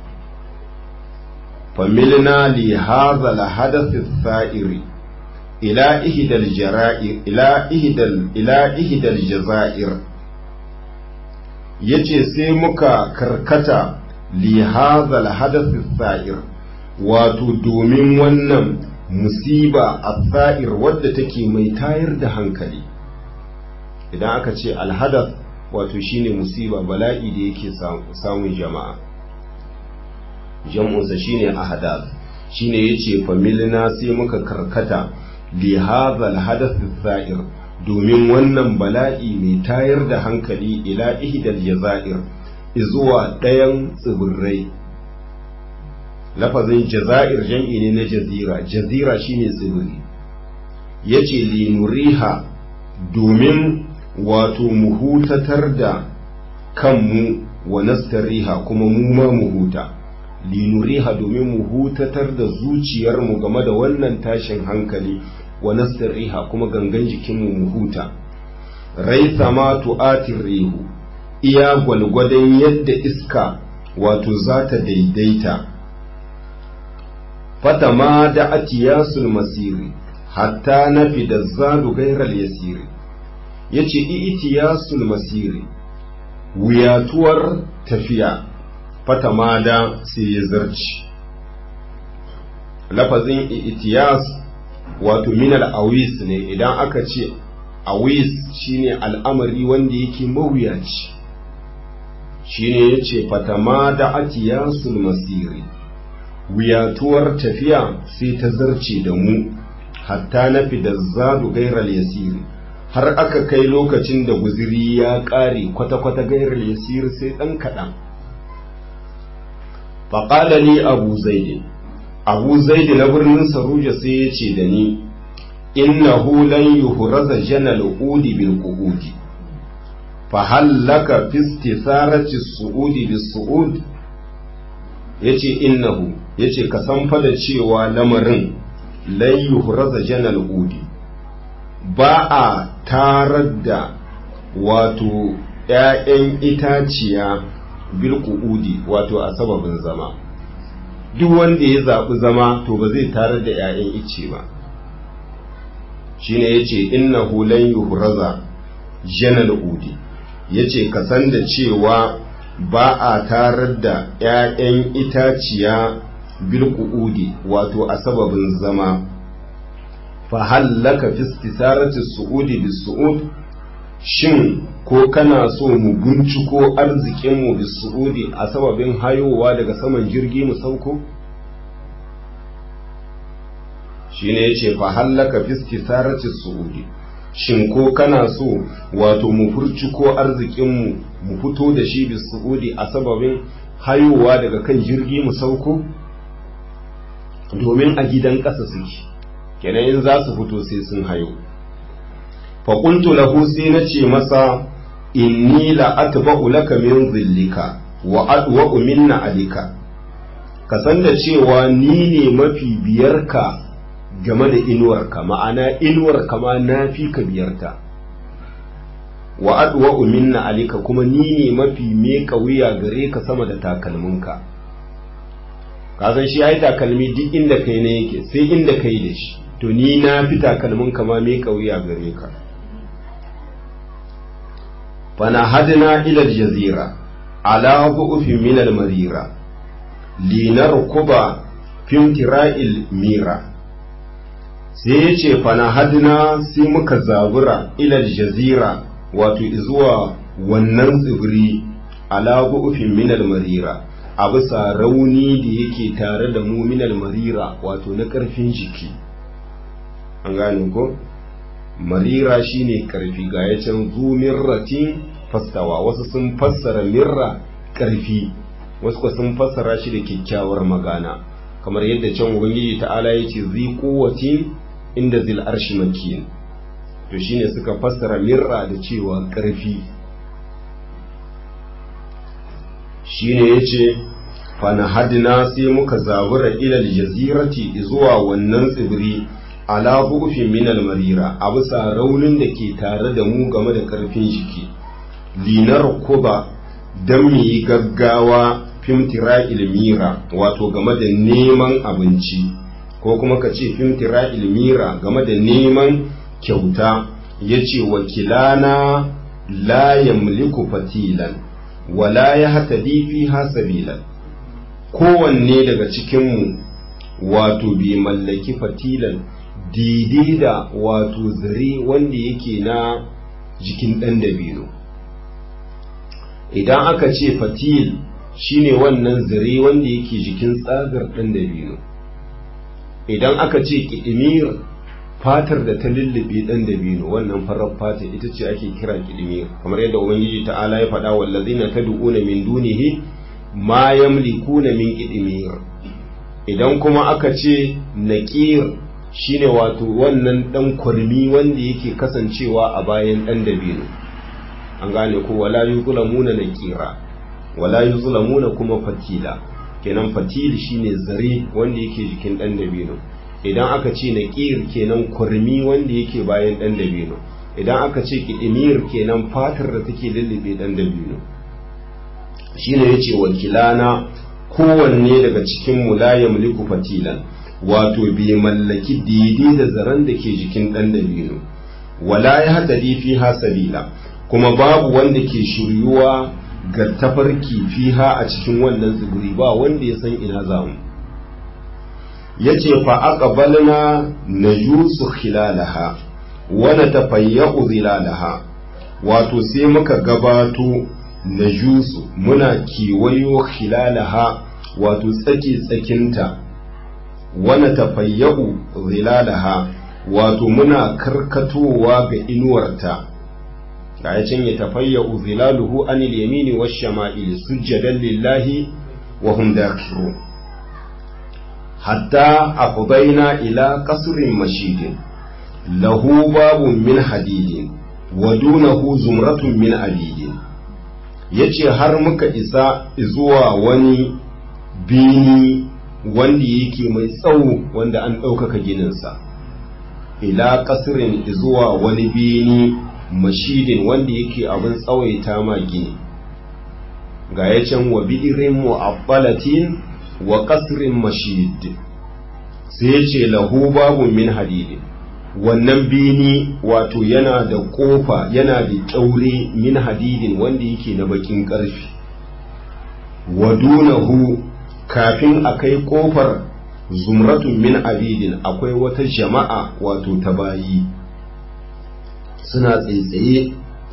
familna li hadha al hadath ath ila ihdal jara'ir ila ihdal ila ihdal jazair yace sai muka karkata li hadha al hadath ath wato domin wannan musiba ath wadda take mai tayar da hankali idan aka ce al hadath wato shine musiba bala'i da yake samun jama'a jam'unsa shine ahadath shine yace familna sai muka karkata li hadha alhadath sa'ir domin wannan bala'i mai tayar da hankali ila ihdal jazair zuwa ɗayan tsibirai lafazin jazair jam'i ne na jazira jazira shine tsibiri yace li nuriha domin wato mu hutatar da kanmu wa nastariha kuma mu ma mu huta linuriha domin mu hutatar da zuciyarmu game da wannan tashin hankali wa nasriha kuma gangan jikinmu mu huta raisa ma tu'atir rihu iya gwalgwadon yadda iska wato za ta daidaita fata ma da atiyasul masiri hatta nafi da zadu gairar yasiri ya ce itiyasul masiri wuyatuwar tafiya fata ma da sai ya zarci lafazin itiyas wato minal awis ne idan aka ce awis shine al'amari wanda yake mawuyaci shine ya ce fata ma da atiyasul masiri wuyatuwar tafiya sai ta zarce da mu hatta na fi da zadu gairar yasiri har aka kai lokacin da guziri ya ƙare kwata-kwata gairar yasiri sai ɗan kaɗan faƙala ni abu zaidi abu zaidi na birnin saruja sai ya ce da ni innahu lan yuhraza janal udi bil qu'udi fa hallaka fi istitharati su'udi bis su'ud yace innahu yace ka san fa da cewa lamarin lan yuhraza janal udi ba a tarar da wato ‘ya'yan itaciya bilku'udi wato a sababin zama duk wanda ya zaɓi zama to ba zai tarar da ‘ya'yan ice ba shine ya ce inna hulan yuhraza janal udi ya ce ka san da cewa ba a tarar da ‘ya'yan itaciya bilku'udi wato a sababin zama fahallaka fi istisarati su'udi bis su'ud shin ko kana so mu binciko arzikinmu bis su'udi a sababin hayowa daga saman jirgi mu sauko shine yace fahallaka fi istisarati su'udi shin ko kana so wato mu furciko arzikinmu mu fito da shi bis su'udi a sababin hayowa daga kan jirgi mu sauko domin a gidan ƙasa suke kenan in za su fito sai sun hayo faƙuntu lahu sai na ce masa inni la atba'u laka min zillika wa adwa'u minna alika ka san da cewa ni ne mafi biyarka game da inuwarka ma'ana inuwarka ma na fi ka biyarta wa adwa'u minna alika kuma ni ne mafi meka wuya gare ka sama da takalminka ka san shi ai takalmi duk inda kai ne yake sai inda kai da shi to ni na fi takalmin kama me kauya gare ka fana hadina ila jazira ala bu'ufin min al-marira linarkuba fimtira'il mira sai ya ce fana hadina sai muka zabura ila jazira wato zuwa wannan tsibiri ala bu'ufin min al-marira a bisa rauni da yake tare da mu min al-marira wato na ƙarfin jiki an gane ko marira shine karfi ga ya can zu mirratin fastawa wasu sun fassara mirra karfi wasu kuma sun fassara shi da kyakkyawar magana kamar yadda can ubangiji ta'ala ya ce zi kowatin inda zil arshi makin to shine suka fassara mirra da cewa karfi shine yace fana hadina sai muka zabura ilal jazirati zuwa wannan tsibiri ala bufin minal marira a bisa raunin da ke tare da mu game da karfin jiki linar kuba don mu yi gaggawa fimtira ilmira wato game da neman abinci ko kuma ka ce fimtira ilmira game da neman kyauta ya ce wakilana la yamliku fatilan wala ya hata fi hasabilan kowanne daga cikinmu wato bai mallaki fatilan daidai da wato zare wanda yake na jikin ɗan dabino idan aka ce fatil shine wannan zare wanda yake jikin tsagar ɗan dabino idan aka ce ƙidimir fatar da ta lullube ɗan dabino wannan farar fata ita ce ake kira ƙidimir kamar yadda ubangiji ta'ala ya faɗa wallazina tad'una min dunihi ma yamlikuna min ƙidimir idan kuma aka ce naqir shine wato wannan dan kurmi wanda yake kasancewa a bayan dan dabino an gane ko wala yuzlamuna nakira wala yuzlamuna kuma fatila kenan fatil shine zare wanda yake jikin dan dabino idan aka ce naqir kenan kurmi wanda yake bayan dan dabino idan aka ce kidimir kenan fatar da take lullube dan dabino shine yace wakilana kowanne daga cikin mu la yamliku fatilan wato bai mallaki daidai da zaren da ke jikin dan dabino wala ya hadadi fiha sabila kuma babu wanda ke shiryuwa ga tafarki fiha a cikin wannan tsibiri ba wanda ya san ina zamu yace fa aqbalna najusu khilalaha wa natafayya'u zilalaha wato sai muka gabato najusu muna kiwayo khilalaha wato tsaki tsakinta wa natafayya'u zilalaha wato muna karkatowa ga inuwarta ga ya can ya tafayya zilaluhu anil yamini wa shama'il sujjadan lillahi wa hum dakirun hatta afdaina ila qasrin mashidin lahu babun min hadidin wa dunahu zumratun min abidin yace har muka isa zuwa wani bini wanda yake mai tsawo wanda an ɗaukaka gininsa ila kasirin zuwa wani bini mashidin wanda yake abin tsawaita ma gini ga ya can wa bi'irin mu'abbalatin wa kasirin mashid sai ya ce lahu babu min hadidin wannan bini wato yana da kofa yana da kyaure min hadidin wanda yake na bakin ƙarfi wa dunahu kafin a kai kofar zumratun min abidin akwai wata jama'a wato ta bayi suna tsaitsaye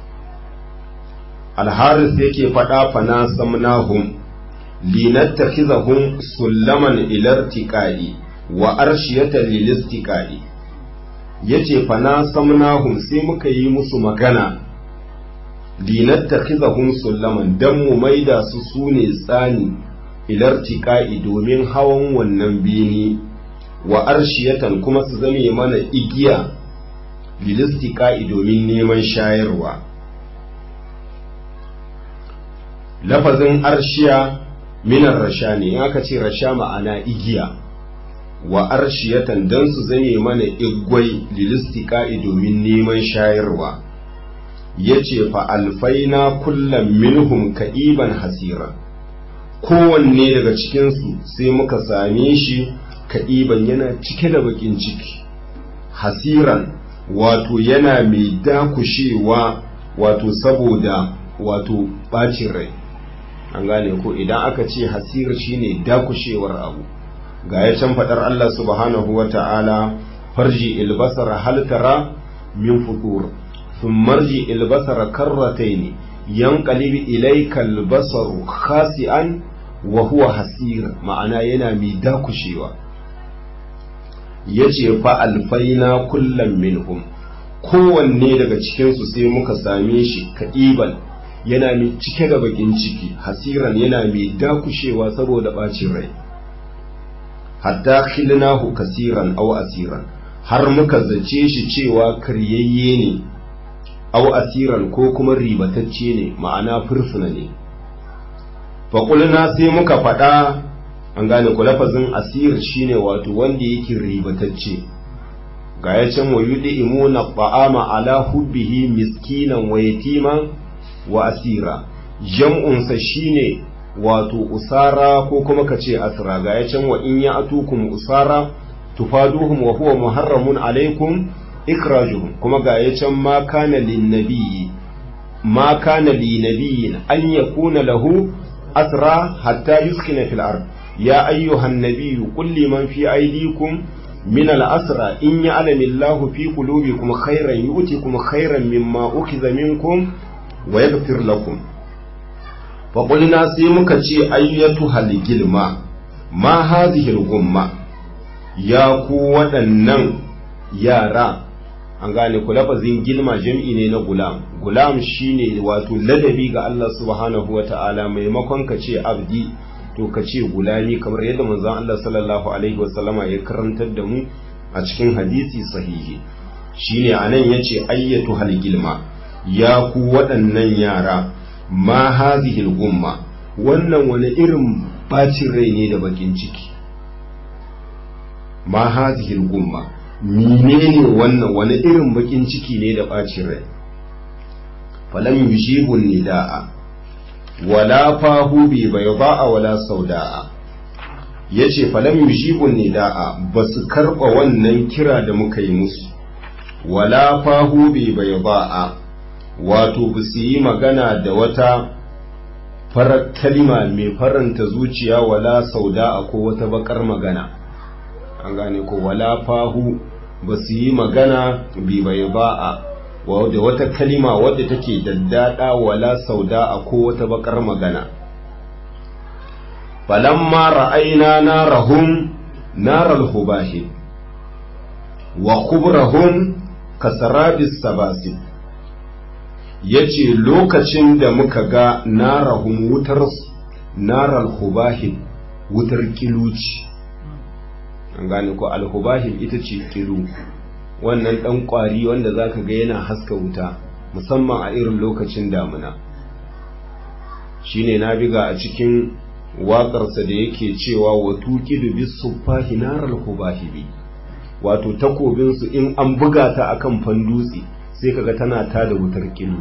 alharis yake faɗa fana samnahum linattakhizahum sullaman ilartiqai wa arshiyatan lilistiqai yace fana samnahum sai muka yi musu magana linattakhizahum sullaman dan mu maida su sune tsani ilartiqai domin hawan wannan bini wa arshiyatan kuma su zame mana igiya lilistiqai domin neman shayarwa lafazin arshiya minar rasha ne in aka ce rasha ma'ana igiya wa arshiyatan dan su zame mana igwai lilistiqai domin neman shayarwa yace fa alfaina kullum minhum ka'iban hasira kowanne daga cikinsu sai muka same shi ka'iban yana cike da bakin ciki hasiran wato yana mai dakushewa wato saboda wato bacin rai an gane ko idan aka ce hasir shine dakushewar abu ga ya can fadar Allah subhanahu wa ta'ala farji ilbasar haltara min futur ثم مرجع البصر كرتين ينقلب إليك البصر خاسئا وهو حسير معناه yana mai dakushewa yace fa alfaina kullum minhum kowanne daga cikinsu sai muka same shi ka'iban yana mai cike da bakin ciki hasiran yana mai dakushewa saboda bacin rai hatta khilnahu kasiran aw asiran har muka zace shi cewa karyayye ne aw asiran ko kuma ribatacce ne ma'ana fursuna ne faƙulna sai muka faɗa an gane ku lafazin asir shine wato wanda yake ribatacce ga ya can wa yudi imuna ba'ama ala hubbihi miskinan wa yatiman wa asira jam'unsa shine wato usara ko kuma ka ce asira ga ya can wa in ya atukum usara tufaduhum wa huwa muharramun alaikum ikrajuhum kuma ga ya can ma kana linnabiyyi ma kana linabiyyin an yakuna lahu asra hatta yuskina fil ard ya ayyuhan nabiyyu qul liman fi aydikum min al asra in ya'lamu Allahu fi qulubikum khairan yu'tikum khairan mimma ukhiza minkum wa yaghfir lakum fa qulna sai muka ce ayyatu hal gilma ma hadhihi al gumma ya ku waɗannan yara an gane ku lafazin gilma jam'i ne na gulam gulam shine wato ladabi ga Allah subhanahu wata'ala maimakon ka ce abdi to ka ce gulami kamar yadda manzon Allah sallallahu alaihi wasallama ya karantar da mu a cikin hadisi sahihi shine anan yace ayyatu hal gilma ya ku waɗannan yara ma hadhihi gumma wannan wani irin bacin rai ne da bakin ciki ma hazihil gumma menene wannan wani irin bakin ciki ne da bacin rai falam yujibu nida'a wala fahu bi bayda'a wala sauda'a yace falam yujibu nida'a basu karba wannan kira da muka yi musu wala fahu bi bayda'a wato basu yi magana da wata farar kalima mai faranta zuciya wala sauda'a ko wata bakar magana an gane ko wala fahu basu yi magana bi bayda'a da wata kalima wadda take daddada wala sauda a ko wata bakar magana falamma ra'ayna narahum naral hubahi wa khubrahum kasarabis sabasib yace lokacin da muka ga narahum wutar naral hubahi wutar kiluci an gane ko alhubahin ita ce kilu wannan ɗan ƙwari wanda za ka ga yana haska wuta musamman a irin lokacin damuna shine na biga a cikin waƙarsa da yake cewa wa tuqidu bis suffahi naral hubahibi wato takobinsu in an buga ta akan fandutse sai kaga tana tada wutar kilu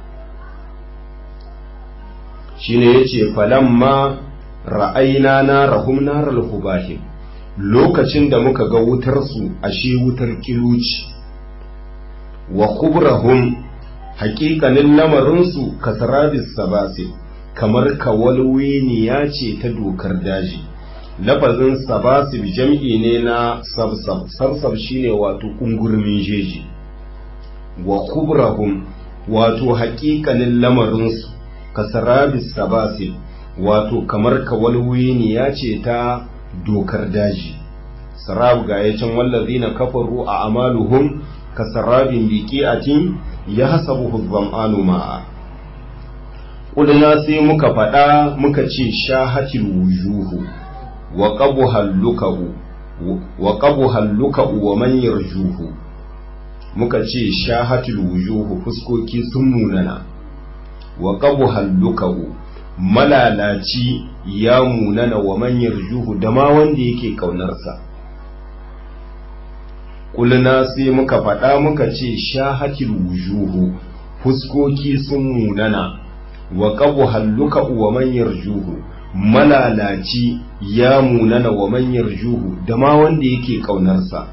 shine yace falamma ra'ayna narahum naral hubahib lokacin da muka ga wutarsu ashe wutar kiluci wa kubrahum haƙiƙanin lamarinsu kasarabis sabasi kamar kawalweniya ce ta dokar daji lafazin sabasib jam'i ne na sabsab sabsab shine wato kungurmin jeji wa kubrahum wato haƙiƙanin lamarinsu kasarabis sabasib wato kamar kawalweniya ce ta dokar daji sarab ga ya can wallazi na kafaru a amaluhum ka sarabin biqi'atin ya hasabuhu dhama'anu ma'a Ƙudina sai muka faɗa muka ce shahatil wujuhu wa qabu hallukahu wa qabu hallukahu wa man yarjuhu muka ce shahatil wujuhu fuskoki sun munana wa qabu hallukahu malalaci ya munana wa manyar juhu da ma wanda yake ƙaunarsa. Kulina sai muka faɗa muka ce shahatil wujuhu fuskoki sun munana wa ƙabu halluka wa manyar juhu malalaci ya munana wa manyar juhu da ma wanda yake ƙaunarsa.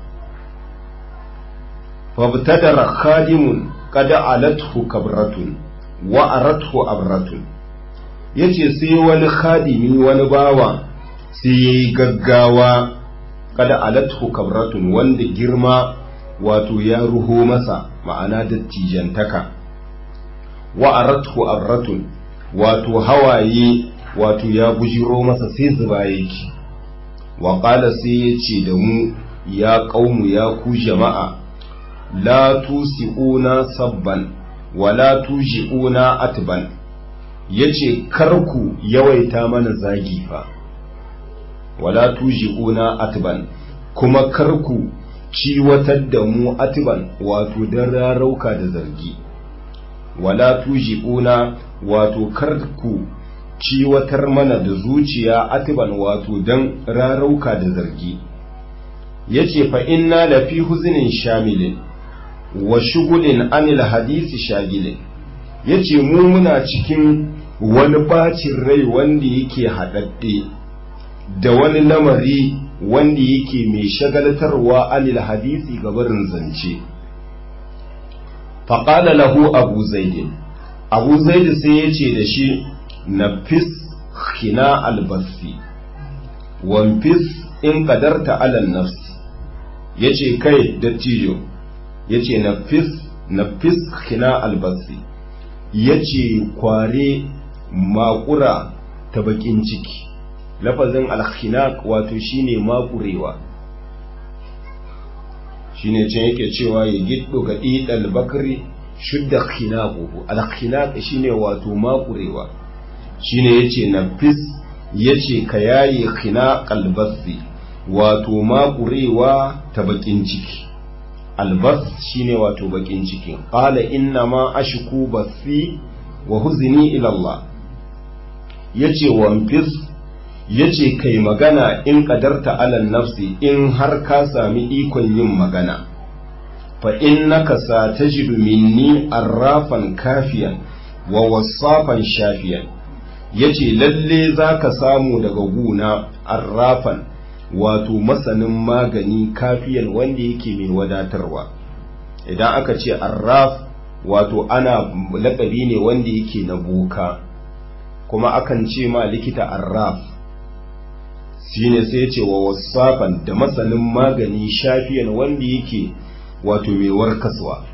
Fabtadara khadimun kada alathu kabratun wa arathu abratun yace sai wani khadimi wani bawa sai yayi gaggawa kada alathu kabratun wanda girma wato ya ruho masa ma'ana dattijantaka wa arathu abratun wato hawaye wato ya bujiro masa sai zuba yake wa qala sai yace da mu ya qaumu ya ku jama'a la tusiuna sabban wa la tujiuna atban ya ce karku yawaita mana zagi fa wala tuji'una atban kuma karku ciwatar da mu atban wato don rarauka da zargi wala tuji'una wato karku ciwatar mana da zuciya atban wato don rarauka da zargi ya ce fa inna lafi huzinin shamilin wa shugulin anil hadisi shagilin ya ce mu muna cikin wani bacin rai wanda yake haɗaɗɗe da wani lamari wanda yake mai shagaltarwa anil hadisi gabarin zance faƙala lahu abu zaidin abu zaidi sai ya ce da shi na fis hina albasi fis in kadarta alal nafs ya ce kai dattijo ya ce na fis hina albasi ya ce kware makura ta bakin ciki lafazin alkhinaq wato shine makurewa shine can yake cewa ya giddo ga idal bakri shudda khinaquhu alkhinaq shine wato makurewa shine yace nafis yace ka yayi khinaqal basi wato makurewa ta bakin ciki albas shine wato bakin ciki qala inna ma ashku basi wa huzni ila Allah yace wamfis yace kai magana in qadarta alal nafsi in har ka sami ikon yin magana fa innaka satajidu minni arrafan kafiyan wa wasafan shafiyan yace lalle zaka samu daga guna arrafan wato masanin magani kafiyan wanda yake mai wadatarwa idan aka ce arraf wato ana lakabi ne wanda yake na boka kuma akan ce ma likita arraf shine sai ce wa wasafan da masanin magani shafiyan wanda yake wato mai warkaswa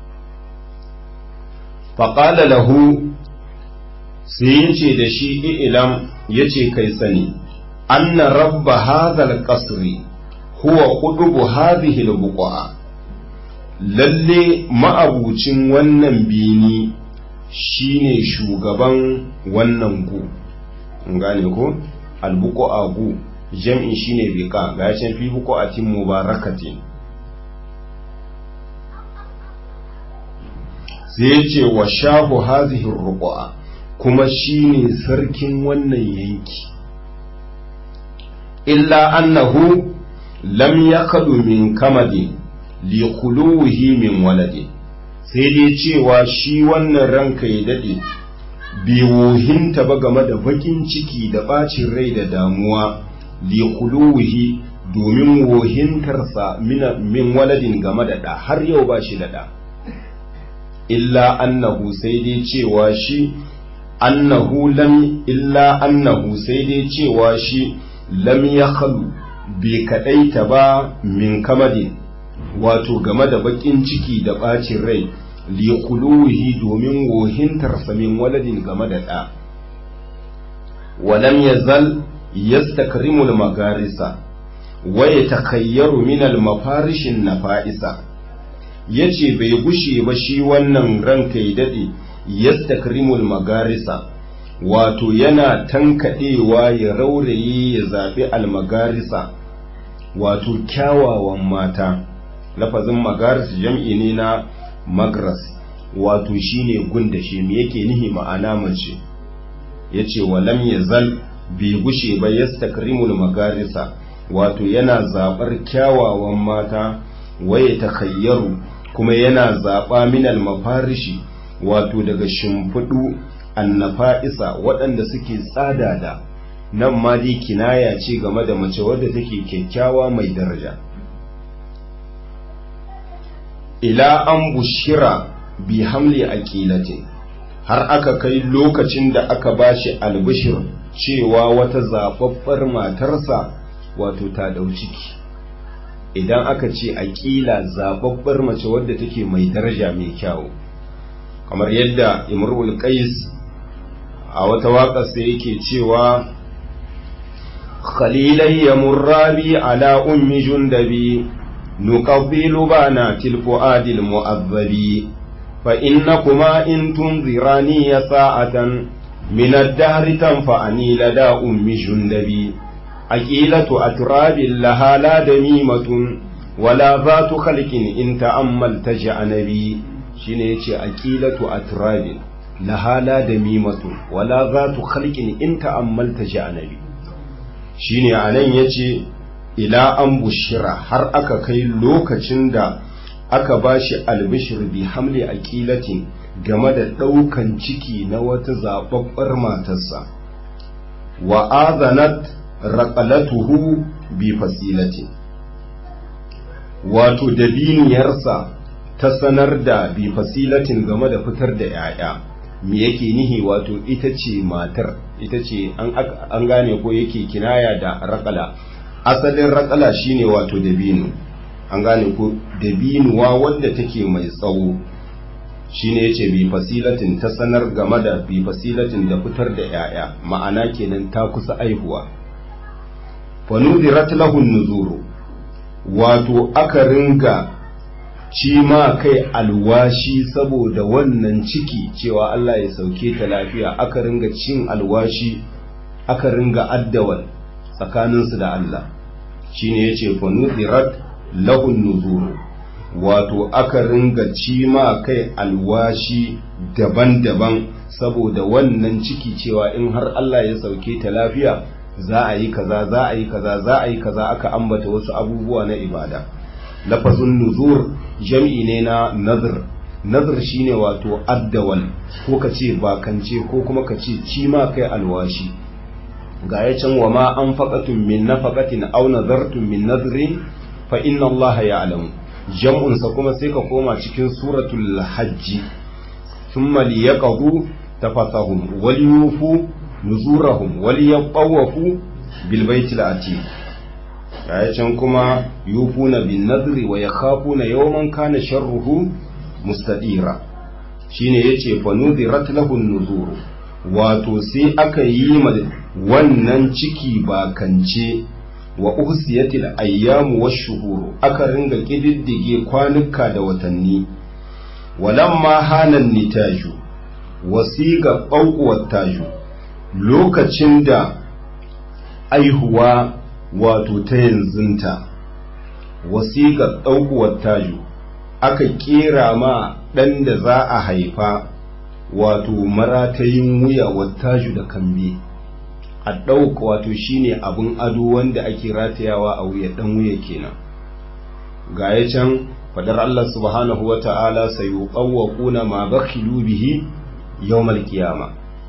faƙala lahu sai yace da shi ilam yace kai sani anna rabba hadhal qasri huwa qudubu hadhihi al lalle ma'abucin wannan bini shine shugaban wannan gu gane ko albuqu gu jam'in shine biqa ga can fi buqatin mubarakatin sai ya ce wa shahu hazihin ruƙu'a kuma shine sarkin wannan yanki illa annahu lam yakadu min kamadi li khuluhi min waladi sai dai cewa shi wannan ranka ya dade bai wohinta ba game da bakin ciki da bacin rai da damuwa li khuluhi domin wohintarsa min waladin game da ɗa har yau ba shi da ɗa illa annahu sai dai cewa shi annahu lam illa annahu sai dai cewa shi lam yakhlu bai kadaita ba min kamadin wato game da bakin ciki da bacin rai li quluhi domin wohintarsa min waladin game da ɗa walam yazal yastakrimul magarisa wa yatakayyaru min al mafarishin nafa'isa ya ce bai gushe ba shi wannan ranka ya daɗe yastakrimul magarisa wato yana tankaɗewa ya rauraye ya zaɓi almagarisa wato kyawawan mata lafazin magaris jam'i ne na magras wato shine gunda shi me yake nihi ma'ana mace ya ce walam ya zal bai gushe ba yastakrimul magarisa wato yana zaɓar kyawawan mata waye takayyaru kuma yana zaɓa minal mafarishi wato daga shimfiɗu annafa'isa waɗanda suke tsada da nan ma dai kinaya ce game da mace wadda take kyakkyawa mai daraja ila an bushira bi hamli aqilatin har aka kai lokacin da aka bashi albishir cewa wata zaɓaɓɓar matarsa wato ta ɗau ciki idan aka ce aƙila zababbar mace wadda take mai daraja mai kyau kamar yadda imrul qais a wata waƙa sai yake cewa khalilai ya murrabi ala ummi jundabi nuqabbilu bana tilfuadil mu'azzabi fa innakuma in tunzirani ya sa'atan min ad-dahri tanfa'ani lada ummi jundabi أكيلة أتراب لها لا دميمة ولا ذات خلق إن تأملت جعنبي شنيتي أكيلة أتراب لها لا دميمة ولا ذات خلق إن تأملت جعنبي shine a nan ya ce ila an bushira har aka kai lokacin da aka ba shi albishir bi hamli a kilatin game da ɗaukan ciki na wata zaɓaɓɓar matarsa wa azanat raƙalatuhu bi fasilati wato dabiniyarsa ta sanar da bi fasilatin game da fitar da ‘ya'ya me yake nihi wato ita ce matar ita ce an gane ko yake kinaya da raƙala asalin raƙala shine wato dabino an gane ko dabinuwa wadda take mai tsawo shine yace bi fasilatin ta sanar game da bi fasilatin da fitar da ‘ya'ya ma'ana kenan ta kusa aihuwa fanudirat lahun nuzuru wato aka ringa ci ma kai alwashi saboda wannan ciki cewa Allah ya sauke ta lafiya aka ringa cin alwashi aka ringa addawal tsakaninsu da Allah shine yace fanudirat lahun nuzuru wato aka ringa ci ma kai alwashi daban-daban saboda wannan ciki cewa in har Allah ya sauke ta lafiya za a yi kaza za a yi kaza za a yi kaza aka ambata wasu abubuwa na ibada lafazun nuzur jam'i ne na nazar nazar shine wato addawal ko ka ce bakance ko kuma ka ce cima kai alwashi ga ya can wa ma an faƙatun min nafaqatin aw nazartum min nazrin fa inna allaha ya'lamu jam'un sa kuma sai ka koma cikin suratul hajji thumma liyaqadu tafasahum wal yufu nuzurahum wal yaqawafu bil baitil atiq ga can kuma yufuna bin nadri wa yakhafuna yawman kana sharruhu mustadira shine yace fa nudirat lahu nuzur wato sai aka yi ma wannan ciki bakance wa uhsiyatil ayyamu wash-shuhur aka ringa kididdige kwanuka da watanni walamma hanan nitaju wasiga ɓauƙuwar taju lokacin da aihuwa wato ta yanzunta wasiga ɗaukuwar taju aka ƙera ma ɗan da za a haifa wato maratayin wuya wattaju da kambe a ɗauka wato shine abin ado wanda ake ratayawa a wuya ɗan wuya kenan ga ya can fadar Allah subhanahu wa ta'ala sai yuqawwaquna ma bakhilu bihi yawmal qiyama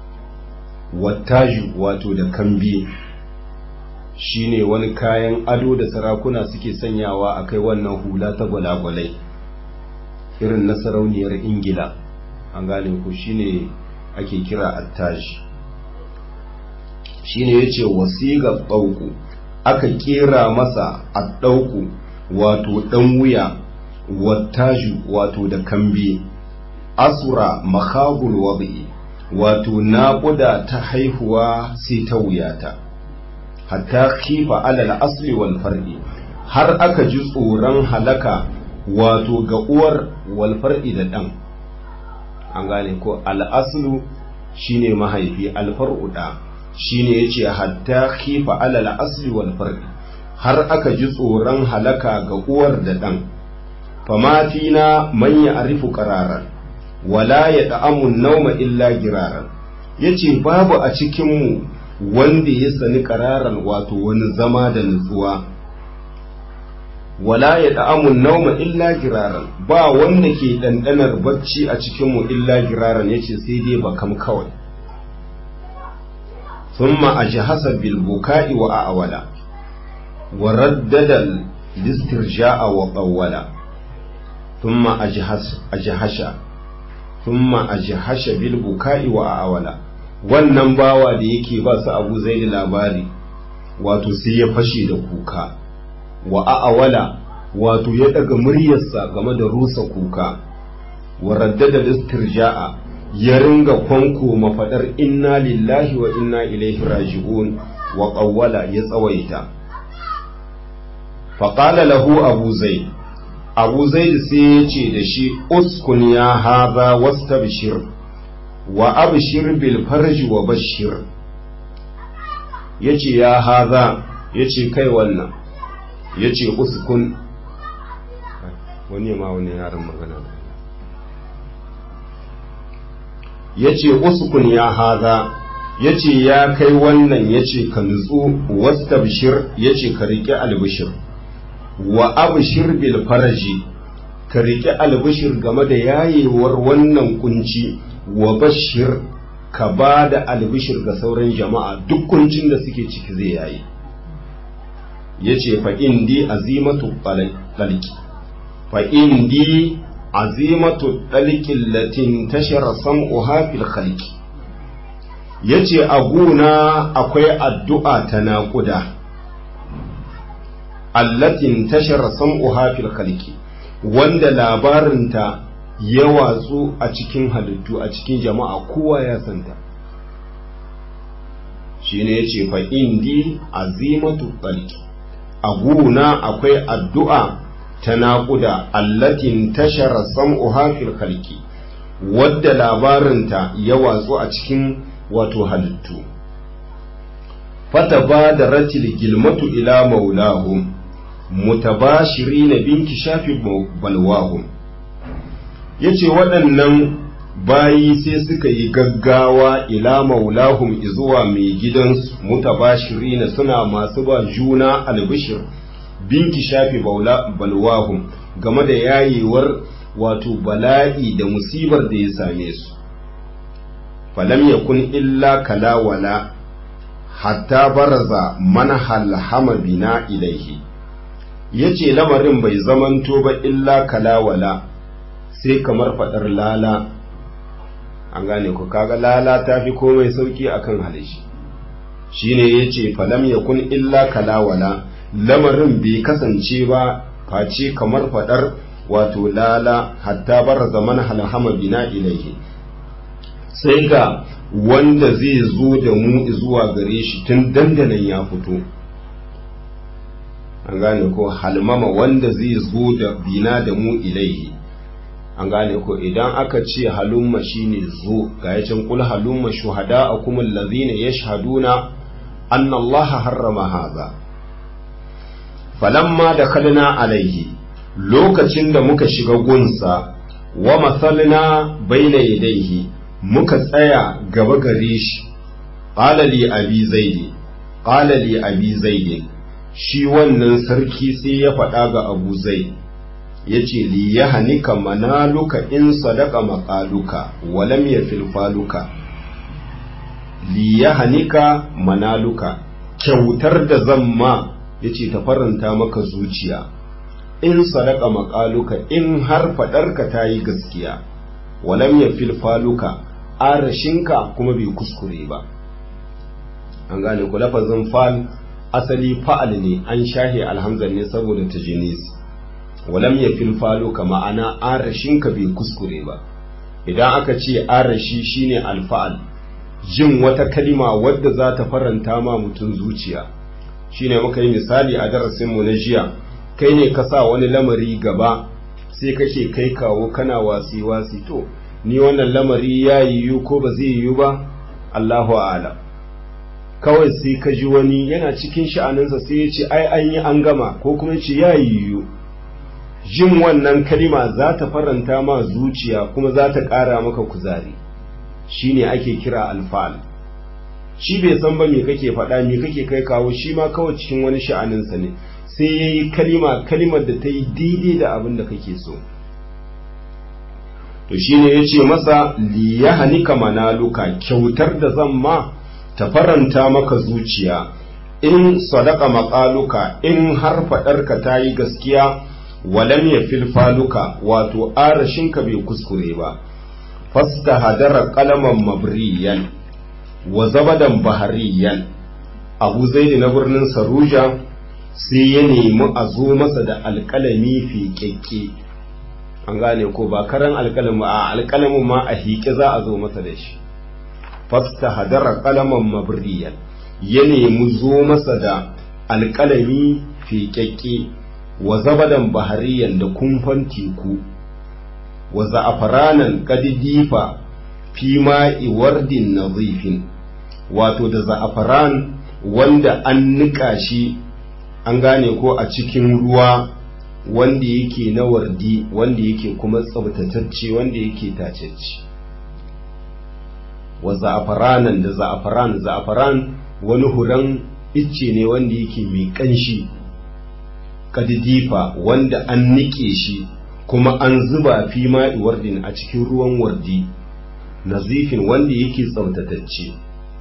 wattaju wato da kambe shine wani kayan ado da sarakuna suke sanyawa a kai wannan hula ta gwalagwalai irin na sarauniyar ingila an gane ku shine ake kira attaji shine yace wasiga ɗauku aka kera masa a ɗauku wato ɗan wuya wattaju wato da kambe asura makhabul wadi wato naƙuda ta haihuwa sai ta wuyata hatta khifa alal asli wal far'i har aka ji tsoron halaka wato ga uwar wal far'i da ɗan an gane ko al'aslu shine mahaifi alfar'u da shine yace hatta khifa alal asli wal far'i har aka ji tsoron halaka ga uwar da ɗan famatina man ya arifu qararan wala ya da'amun nauma illa giraran yace babu a cikinmu wanda ya sani qararan wato wani zama da nutsuwa wala ya da'amun nauma illa giraran ba wanda ke ɗanɗanar bacci a cikinmu illa giraran yace sai dai bakam kawai thumma ajhasa bil buka'i wa a'wala wa raddada listirja'a wa qawwala thumma ajhas ajhasha thumma ajhasha bil buka'i wa a'wala wannan bawa da yake ba su Abu Zaid labari wato sai ya fashe da kuka wa a'awala wato ya daga muryarsa game da rusa kuka wa raddada listirja'a ya ringa kwanko mafadar inna lillahi wa inna ilaihi raji'un wa qawwala ya tsawaita faqala lahu abu zaid abu zaid sai ya ce da shi uskun ya haza wastabshir wa abshir bil farji wa bashir yace ya haza yace kai wannan ya ce uskun wani ma wani yaran magana ya ce uskun ya haza ya ce ya kai wannan ya ce ka nutsu wasta bishir ya ce ka riƙe albishir wa abishir bil faraji ka riƙe albishir game da yayewar wannan kunci wa bashir ka ba da albishir ga sauran jama'a duk kuncin da suke ciki zai yayi ya ce fa'indi azimatu ɗalki fa'indi azimatu ɗalkin latin tashar sam'uha fil khalqi ya ce a guna akwai addu'a ta naƙuda allatin tashar sam'uha fil khalqi wanda labarinta ya watsu a cikin halittu a cikin jama'a kowa ya santa shi ne ya ce fa'indi azimatu ɗalki a guna akwai addu'a ta naƙuda allatin tashara sam'uha fil khalqi wadda labarinta ya watsu a cikin wato halittu fata ba da ratil gilmatu ila maulahum mutabashiri na binki shafi balwahum ya ce waɗannan bayi sai suka yi gaggawa ila maulahum izuwa mai gidansu mutabashirina suna masu ba juna albishir binki shafi balwahum game da yayewar wato bala'i da musibar da ya same su falam yakun illa kalawala hatta baraza manhal hama bina ilaihi yace lamarin bai zamanto ba illa kalawala sai kamar fadar lala an gane ku kaga lala ta fi komai sauki akan halishi shine yace falam yakun illa kalawala lamarin bai kasance ba face kamar fadar wato lala hatta baraza manhal hama bina ilaihi sai ga wanda zai zo da mu zuwa gare shi tun dandanan ya fito an gane ko halmama wanda zai zo da bina da mu ilaihi an gane ko idan aka ce halumma shine zo ga yacin kul halumma shuhada akum allazina yashhaduna anna Allah harrama haza falamma dakhalna alaihi lokacin da muka shiga gunsa wa masalna baina yadayhi muka tsaya gaba gare shi qala li abi zaidi qala li abi zaidi shi wannan sarki sai ya faɗa ga abu zai ya ce li ya hanika manaluka in sadaka maƙaluka walam ya filfaluka li ya hanika manaluka kyautar da zan ma ya ce ta faranta maka zuciya in sadaka maƙaluka in har faɗarka ta yi gaskiya walam ya filfaluka arashinka kuma bai kuskure ba an gane ku lafazin fal asali fa'al ne an shahe alhamzan ne saboda ta jinis walam ya filfalo ka ma'ana arashinka bai kuskure ba idan aka ce arashi shine alfa'al jin wata kalima wadda za ta faranta ma mutum zuciya shine muka yi misali a darasinmu na jiya kai ne ka sa wani lamari gaba sai kake kai kawo kana wasi wasi to ni wannan lamari ya yiwu ko ba zai yiwu ba Allahu a'lam kawai sai ka ji wani yana cikin sha'aninsa sai ya ce ai an yi an gama ko kuma ce ya yiwu jin wannan kalima za ta faranta ma zuciya kuma za ta ƙara maka kuzari shine ake kira alfa'al shi bai san ba me kake faɗa me kake kai kawo shi ma kawai cikin wani sha'aninsa ne sai ya yi kalima kalimar da ta yi daidai da abin da kake so to shine ya ce masa liyahanika manaluka kyautar da zan ma ta faranta maka zuciya in sadaka maƙaluka in har faɗarka ta yi gaskiya walam ya filfaluka wato arashinka bai kuskure ba fasta hadara kalaman mabriyan wa zabadan bahariyan abu zaidi na birnin saruja sai ya nemi a zo masa da alƙalami fiƙeƙe an gane ko ba karan alƙalami a alƙalamin ma a hiƙe za a zo masa da shi fasta hadara kalaman mabriyan ya nemi zo masa da alƙalami fiƙaƙƙe wa zabadan bahariyan da kumfan teku wa za'afaranan kadidifa fi ma'i wardin nazifin wato da za'afaran wanda an niƙa shi an gane ko a cikin ruwa wanda yake na wardi wanda yake kuma tsabtatacce wanda yake tacecce wa za'afaranan da za'afaran za'afaran wani huran icce ne wanda yake mai kanshi kadidifa wanda an nike shi kuma an zuba fi ma'i wardin a cikin ruwan wardi nazifin wanda yake tsaftatacce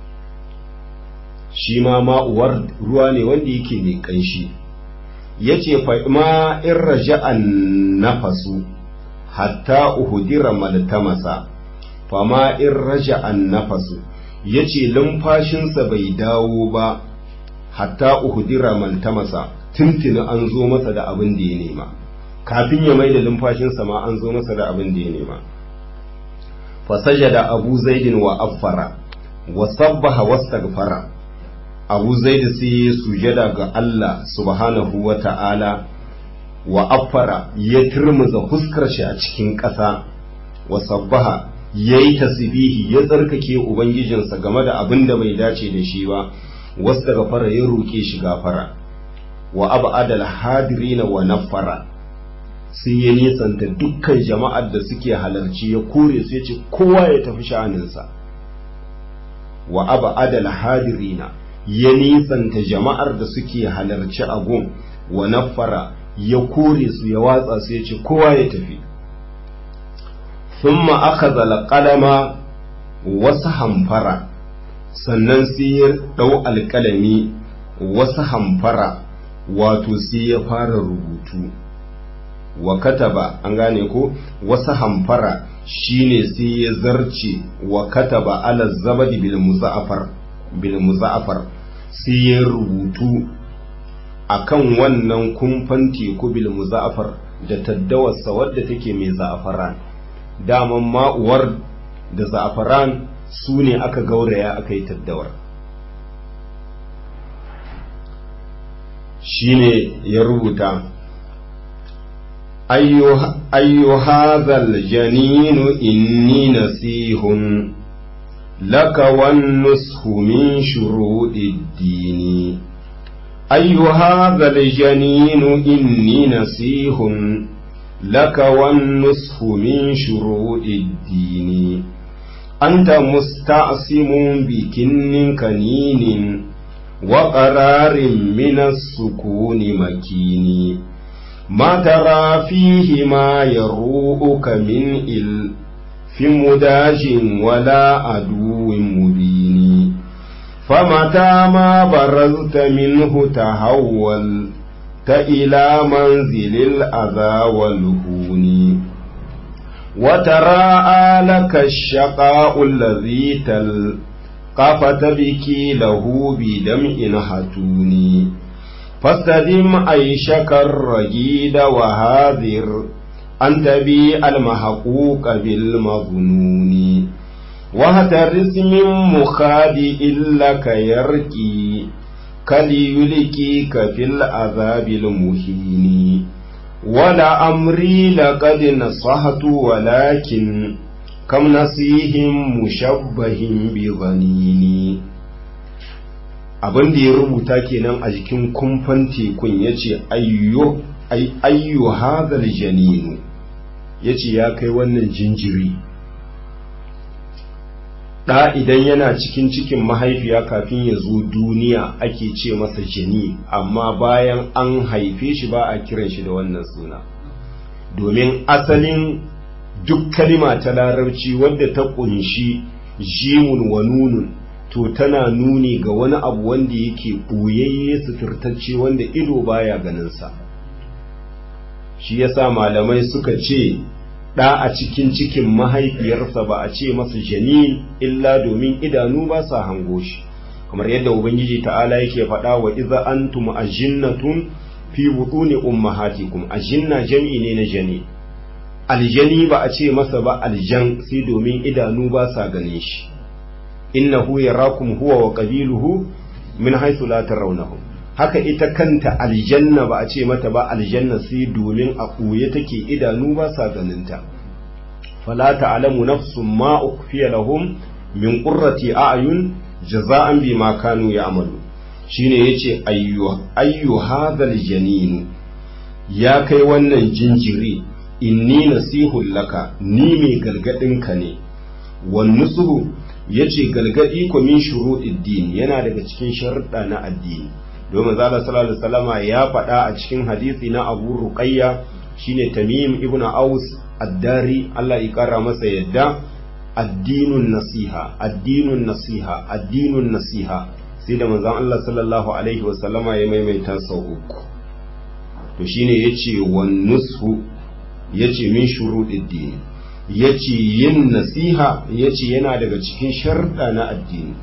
shi ma ma'uwar ruwa ne wanda yake mai kanshi ya ce ma in raja'an nafasu hatta uhudira maltamasa fama in raja'an nafasu ya ce lumfashinsa bai dawo ba hatta uhudira maltamasa tuntuni an zo masa da abin da ya nema kafin ya mai da lumfashinsa ma an zo masa da abin da ya nema fasajada abu zaidin wa affara wa sabbaha wastaghfara abu zaidi sai ya sujada ga Allah subhanahu wa ta'ala wa affara ya turmuza fuskar shi a cikin ƙasa wa sabbaha ya yi tasbihi ya tsarkake ubangijinsa game da abin da bai dace da shi ba wasu daga fara ya roƙe shi gafara wa abu adal hadirina wa naffara sai ya nisanta dukkan jama'ar da suke halarci ya kore su ya ce kowa ya tafi sha'aninsa wa aba adal hadirina ya nisanta jama'ar da suke halarci a gun wa nafara ya kore su ya watsa su ya ce kowa ya tafi thumma akhadha alqalama wasu hamfara sannan sai ya dau alƙalami wasu hamfara wato sai ya fara rubutu wa kataba an gane ko wasu hamfara shine sai ya zarce wa kataba ala zabadi bil muza'afar bil muza'afar sai ya rubutu akan wannan kumfan teku bil muza'afar da taddawarsa wadda take mai za'afaran daman ma'uwar da za'afaran su ne aka gauraya aka yi taddawar shine ya rubuta ayyu hadhal janinu inni nasihun laka wan nushu min shuruɗid dini ayyu hadhal janinu inni nasihun laka wan nushu min shuruɗid dini anta musta'simun bikinnin kaninin وقرار من السكون مكين ما ترى فيه ما يروؤك من إل في مداج ولا عدو مبين فمتى ما برزت منه تهولت إلى منزل الأذى والهون وتراءى لك الشقاء الذي تل قفت بك له بدمع هتوني فاستدم عيشك الرجيد وهاذر أن تبيع المحقوق بالمظنون وهترس من مخادئ لك يركي كليلكيك في العذاب المهين ولأمري لقد نصحت ولكن kam nasihim mushabbahin bi zanini abin da ya rubuta kenan a jikin kumfan tekun ya ce ayyu hadhal janinu ya ce ya kai wannan jinjiri ɗa idan yana cikin cikin mahaifiya kafin ya zo duniya ake ce masa jani amma bayan an haife shi ba a kiran shi da wannan suna domin asalin duk kalima ta larabci wadda ta kunshi jimun wa nunun to tana nuni ga wani abu wanda yake ɓoyayye suturtacce wanda ido baya ganinsa shi yasa malamai suka ce ɗa a cikin cikin mahaifiyarsa ba a ce masa janin illa domin idanu ba sa hango shi kamar yadda ubangiji ta'ala yake faɗa wa iza antum ajinnatun fi butuni ummahatikum ajinna jam'i ne na janin aljani ba a ce masa ba aljan sai domin idanu ba sa ganin shi innahu yarakum huwa wa qabiluhu min haythu la tarawnahum haka ita kanta aljanna ba a ce mata ba aljanna sai domin a ɓuye take idanu ba sa ganinta fala ta'lamu nafsun ma ukhfiya lahum min qurrati a'yun jaza'an bima kanu ya'malu shine yace ayyu ayyu hadhal janin ya kai wannan jinjiri inni nasihun laka ni mai gargadinka ne wan nusuhu yace galgadi ko min shuru'id din yana daga cikin sharuɗa na addini domin zalla sallallahu alaihi wasallama ya faɗa a cikin hadisi na Abu Ruqayya shine Tamim ibn Aus ad-Dari Allah ya kara masa yadda addinun nasiha addinun nasiha addinun nasiha sai da manzon Allah sallallahu alaihi wasallama ya maimaita sau uku to shine yace wan nushu yace min shuruɗid din yace yin nasiha yace yana daga cikin sharɗa na addini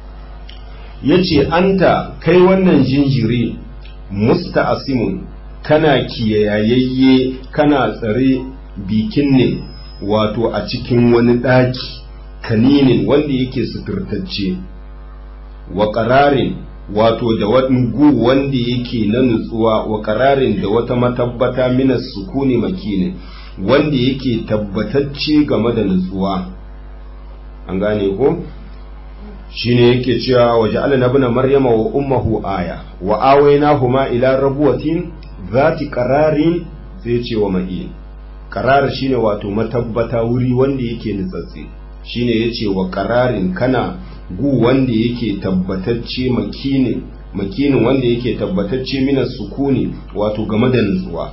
yace anta kai wannan jinjiri musta'asimun kana kiyayayye kana tsare bikin ne wato a cikin wani ɗaki kaninin wanda yake suturtacce wa ƙararin wato da wani gu wanda yake na nutsuwa wa ƙararin da wata matabbata minas sukuni makinin wanda yake tabbatacce game da nutsuwa an gane ko shine yake cewa waje ala ibn maryama wa ummuhu aya wa awaynahuma ila rabuwatin zati qararin sai ce wa ma'in qarar shine wato matabbata wuri wanda yake nutsatse shine yace wa qararin kana gu wanda yake tabbatacce makinin makinin wanda yake tabbatacce mina sukuni wato game da nutsuwa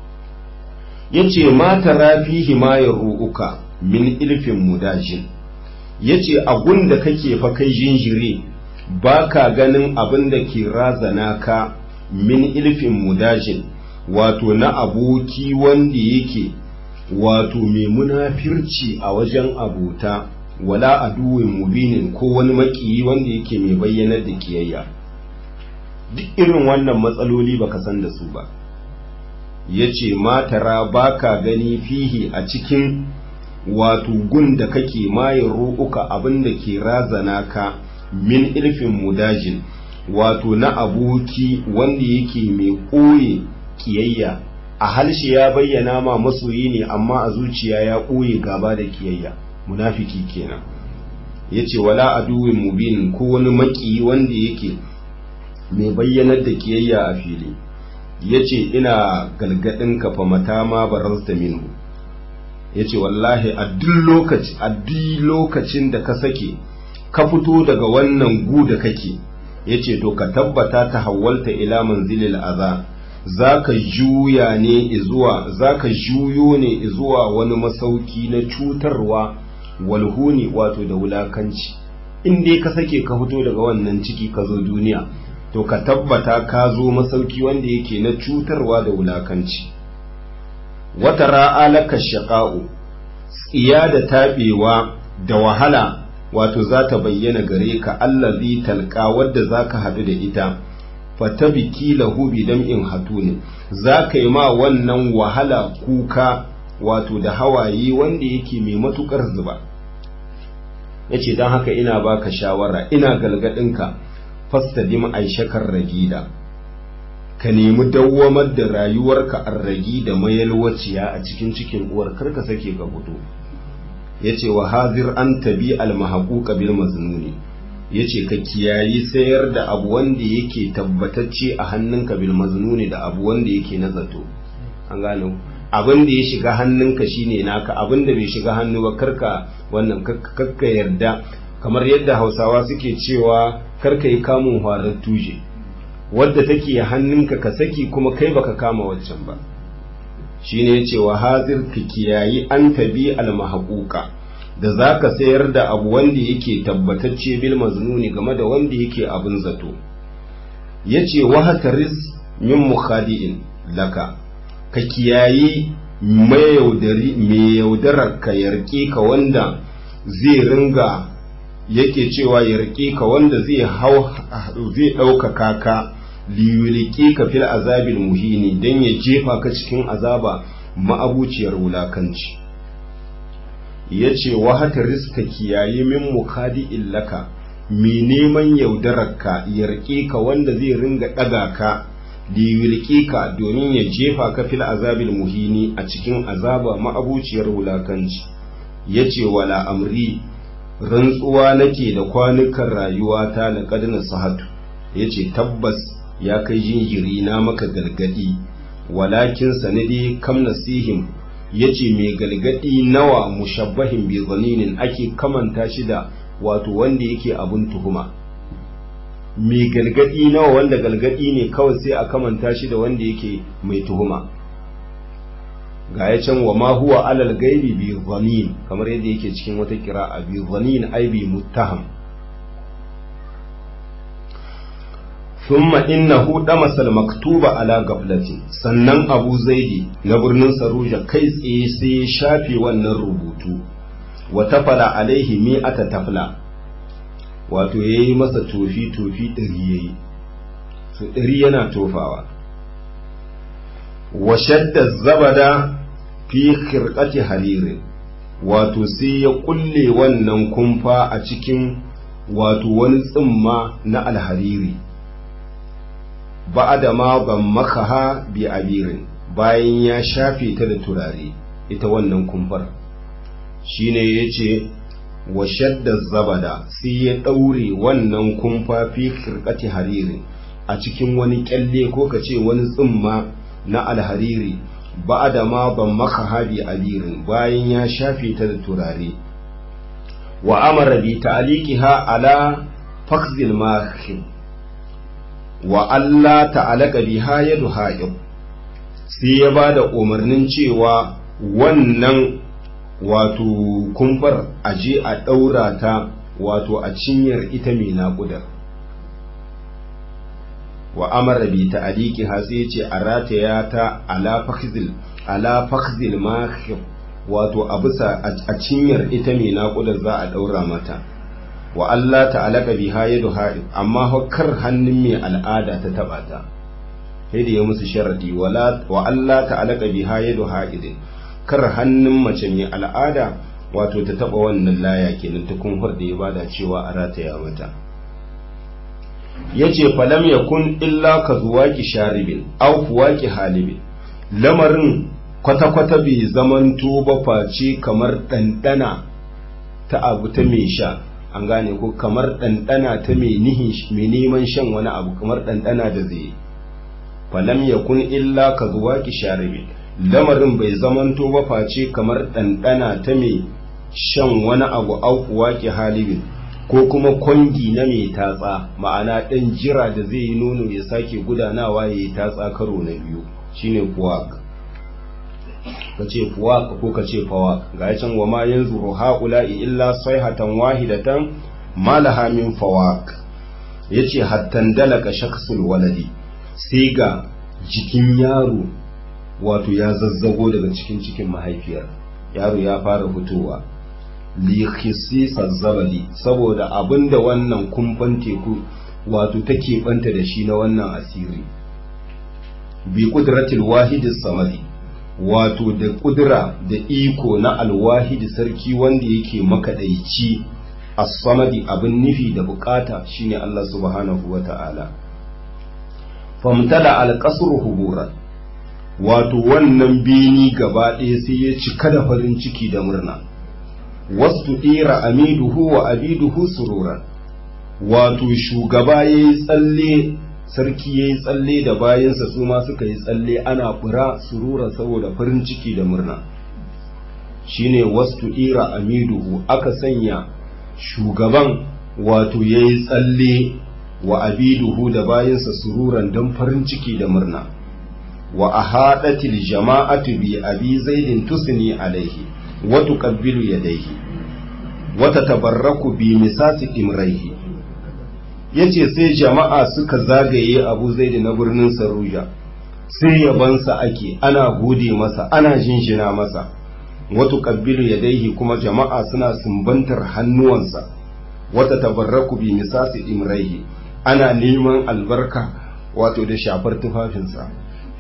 yace ma tara fihi ma ru'uka min ilfin mudajin yace agun da kake fa kai jinjiri baka ganin abin da ke razana ka min ilfin mudajin wato na aboki wanda yake wato mai munafirci a wajen abota wala aduwin mubinin ko wani makiyi wanda yake mai bayyanar da kiyayya duk irin wannan matsaloli baka san da su ba ya ce matara baka gani fihi a cikin wato gun da kake maye ro'uka abin da ke razana ka min ilfin mudajin wato na aboki wanda yake mai ɓoye kiyayya a halshe ya bayyana ma masoyi ne amma a zuciya ya ɓoye gaba da kiyayya munafiki kenan ya ce wala aduwin mubinin ko wani maki wanda yake mai bayyanar da kiyayya a fili ya ce ina galgadin ka fa mata ma barasta minhu ya ce wallahi a duk lokacin da ka sake ka fito daga wannan gu da kake ya ce to ka tabbata ta hawalta ila manzilil aza za ka juya ne zuwa za ka juyo ne zuwa wani masauki na cutarwa walhuni wato da wulakanci in dai ka sake ka fito daga wannan ciki ka zo duniya to ka tabbata ka zo masauki wanda yake na cutarwa da wulakanci wata ra'alaka shaqa'u tsiya da taɓewa da wahala wato za ta bayyana gare ka allazi talqa wadda zaka haɗu da ita fatabiki lahu bidam'in hatuni zaka yi ma wannan wahala kuka wato da hawaye wanda yake mai matukar zuba yace dan haka ina baka shawara ina galgadinka fastadim aishakar ragida ka nemi dawwamar da rayuwarka arragi da mayalwaciya a cikin cikin uwar karka sake ka fito yace wa hazir an tabi al mahquqa bil maznuni yace ka kiyayi sayar da abu wanda yake tabbatacce a hannunka bil maznuni da abu wanda yake na zato an gane abin da ya shiga hannunka shine naka abin da bai shiga hannu ba karka wannan karka yarda kamar yadda hausawa suke cewa karka yi kamun harar tuje wadda take hannunka ka saki kuma kai baka kama waccan ba shine yace wa hazir ka kiyayi an tabi al mahquqa da zaka sayar da abu wanda yake tabbatacce bil maznuni game da wanda yake abin zato yace wa hataris min mukhadi'in laka ka kiyayi mai yaudari mai yaudarar ka yarke ka wanda zai ringa yake cewa yarke ka wanda zai hau zai ɗaukaka ka liyulike ka fil azabil muhini dan ya jefa ka cikin azaba ma'abuciyar wulakanci yace wa hata riska kiyaye min mukadi illaka mi neman yaudararka yarke ka wanda zai ringa ɗaga ka liyulike ka domin ya jefa ka fil azabil muhini a cikin azaba ma'abuciyar wulakanci yace wala amri rantsuwa nake da kwanukan rayuwata na kadina sahatu yace tabbas ya kai jinjiri na maka galgadi walakin sanadi kam nasihim yace mai galgadi nawa mushabbahin bi zaninin ake kamanta shi da wato wanda yake abun tuhuma mai galgadi nawa wanda galgadi ne kawai sai a kamanta shi da wanda yake mai tuhuma ga ya can wa ma huwa alal gaibi bi zanin kamar yadda yake cikin wata kira'a bi zanin ai bi muttaham thumma innahu damasa al-maktuba ala gaflati sannan Abu Zaidi na birnin Saruja kai tsaye sai ya shafe wannan rubutu wa tafala alaihi mi'ata tafla wato yayi masa tofi tofi ɗari yayi to ɗari yana tofawa wa shadda zabada fi khirqati haririn wato sai ya kulle wannan kumfa a cikin wato wani tsimma na alhariri ba'ada ma ban makaha bi abirin bayan ya shafe ta da turare ita wannan kumfar shine yace wa shadda zabada sai ya daure wannan kumfa fi khirqati haririn a cikin wani kyalle ko kace wani tsimma na alhariri ba da ma ban maka habi abirin bayan ya shafe ta da turare wa amara bi ta'liqiha ala fakhzil makhib wa Allah ta'alaka biha yadu ha'ib sai ya ba da umarnin cewa wannan wato kumfar aje a ɗaura ta wato a cinyar ita mai naƙudar wa amara bi ta aliki sai ce a rataya ta ala fakhzil ala fakhzil makhif wato a bisa a cinyar ita mai naƙudar za a ɗaura mata wa Allah ta'alaka biha yadu ha'ib amma kar hannun mai al'ada ta taba ta sai da ya musu sharadi wala wa Allah ta'alaka biha yadu ha'id kar hannun mace mai al'ada wato ta taba wannan laya kenan ta kunfar da ya bada cewa a rataya mata yace falam yakun illa ka zuwaki sharibin aw fuwaki halibin lamarin kwata-kwata bai zamanto ba face kamar ɗanɗana ta abu ta mai sha an gane ko kamar ɗanɗana ta mai neman shan wani abu kamar ɗanɗana da zai falam ya kun illa ka zuwa ki sharibi lamarin bai zamanto ba face kamar ɗanɗana ta mai shan wani abu aukuwa ki halibin ko kuma kwangi na mai tatsa ma'ana ɗan jira da zai yi nono ya sake gudanawa ya yi tatsa karo na biyu shine kuwak ka ce fuwaq ko ka ce fawaq ga can wa ma yanzuru haula'i illa sayhatan wahidatan ma laha min fawaq yace hattan dalaka shakhsul waladi sai ga jikin yaro wato ya zazzago daga cikin cikin mahaifiyar yaro ya fara fitowa li khisisa zabali saboda abinda wannan kumfan teku wato take banta da shi na wannan asiri bi qudratil wahidis samadi wato da kudura da iko na alwahidi sarki wanda yake makaɗaici as-samadi abin nufi da bukata shine Allah subhanahu wa ta'ala famtala al-qasr huburan wato wannan bini gaba ɗaya sai ya cika da farin ciki da murna wasu ɗira amiduhu wa abiduhu sururan wato shugaba ya yi tsalle sarki ya yi tsalle da bayansa su ma suka yi tsalle ana fura surura saboda farin ciki da murna shine wastu ira amiduhu aka sanya shugaban wato ya yi tsalle wa abiduhu da bayansa sururan don farin ciki da murna wa a haɗatil jama'atu bi abi zaidin tusni alaihi wa tuqabbilu yadayhi wa tatabarraku bi misasi imraihi yace sai jama'a suka zagaye abu zaidi na birnin saruja sai yabansa ake ana gode masa ana jinjina masa wata kabbilu ya daihi kuma jama'a suna sumbantar hannuwansa wata tabarraku bi misasi imraihi ana neman albarka wato da shafar tufafinsa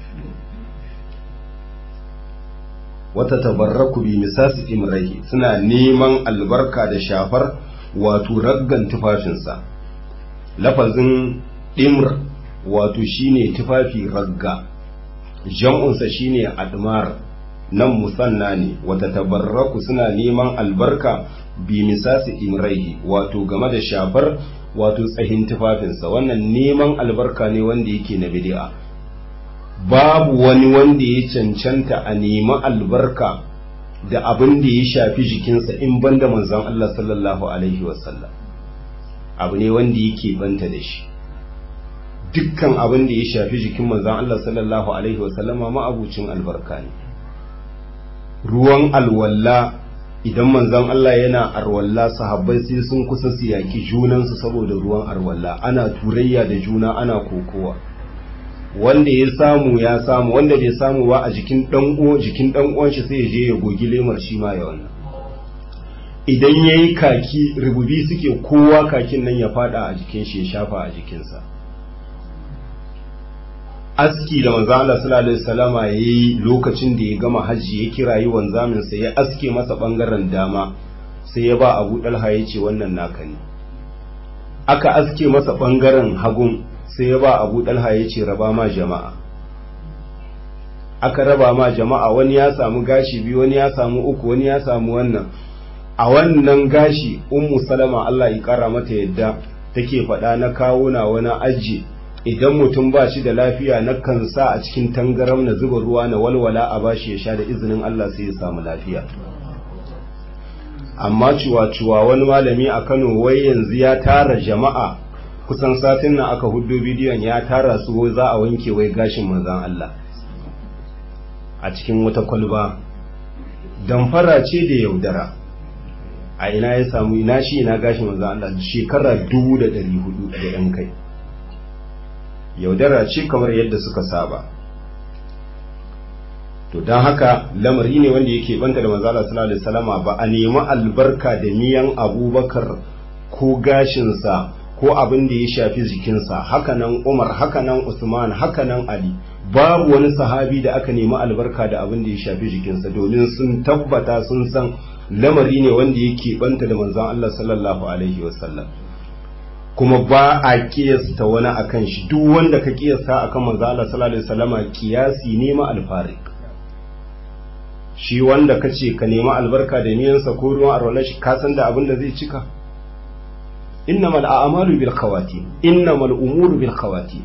wata tabarraku bi misasi imraihi suna neman albarka da shafar wato raggan tufafinsa lafazin ɗimr wato shine tufafi ragga jam'unsa shine admar nan musanna ne wata tabarraku suna neman albarka bi misasi imraihi wato game da shafar wato tsahin tufafinsa wannan neman albarka ne wanda yake na bid'a babu wani wanda ya cancanta a nemi albarka da abin da ya shafi jikinsa in banda manzon Allah sallallahu alaihi wasallam abu ne wanda yake banta da shi dukkan abin da ya shafi jikin manzon Allah sallallahu alaihi wasallama ma'abucin albarka ne ruwan alwalla idan manzon Allah yana arwalla sahabbai sai sun kusa su yaki junansu saboda ruwan arwalla ana turayya da juna ana kokowa wanda ya samu ya samu wanda bai samu ba a jikin dan uwa jikin dan uwan shi sai ya je ya gogi lemar shi ma ya wannan idan yayi kaki rububi suke kowa kakin nan ya fada a jikin shi ya shafa a jikinsa aski da manzo Allah sallallahu alaihi wasallama yayi lokacin da ya gama haji ya kirayi wanzamin sa ya aske masa bangaren dama sai ya ba Abu Dalha ya ce wannan naka ne aka aske masa bangaren hagun sai ya ba Abu Dalha ya ce raba ma jama'a aka raba ma jama'a wani ya samu gashi biyu wani ya samu uku wani ya samu wannan a wannan gashi ummu salama Allah ya kara mata yadda take faɗa na kawo na wani aji idan mutum ba shi da lafiya na kan sa a cikin tangaram na zuba ruwa na walwala a bashi ya sha da izinin Allah sai ya samu lafiya amma cuwa-cuwa wani malami a Kano wai yanzu ya tara jama'a kusan satin nan aka hudu bidiyon ya tara su za a wanke wai gashin manzan Allah a cikin wata kwalba damfara ce da yaudara a ina ya samu ina shi ina gashin manzan Allah shekara dubu da ɗari hudu da ‘yan kai yaudara ce kamar yadda suka saba to don haka lamari ne wanda yake banta da manzala sallallahu alaihi wasallama ba a nemi albarka da miyan abubakar ko gashinsa ko abin da ya shafi jikinsa hakanan umar hakanan usman hakanan ali babu wani sahabi da aka nemi albarka da abin da ya shafi jikinsa domin sun tabbata sun san lamari ne wanda yake banta da manzon Allah sallallahu alaihi wasallam kuma ba a kiyasta wani akan shi duk wanda ka kiyasta akan manzon Allah sallallahu alaihi wasallama kiyasi ne ma alfarik shi wanda ka ce ka nemi albarka da miyansa ko ruwan arwala shi ka san da abin da zai cika innamal a'malu bil khawatim innamal umuru bil khawatim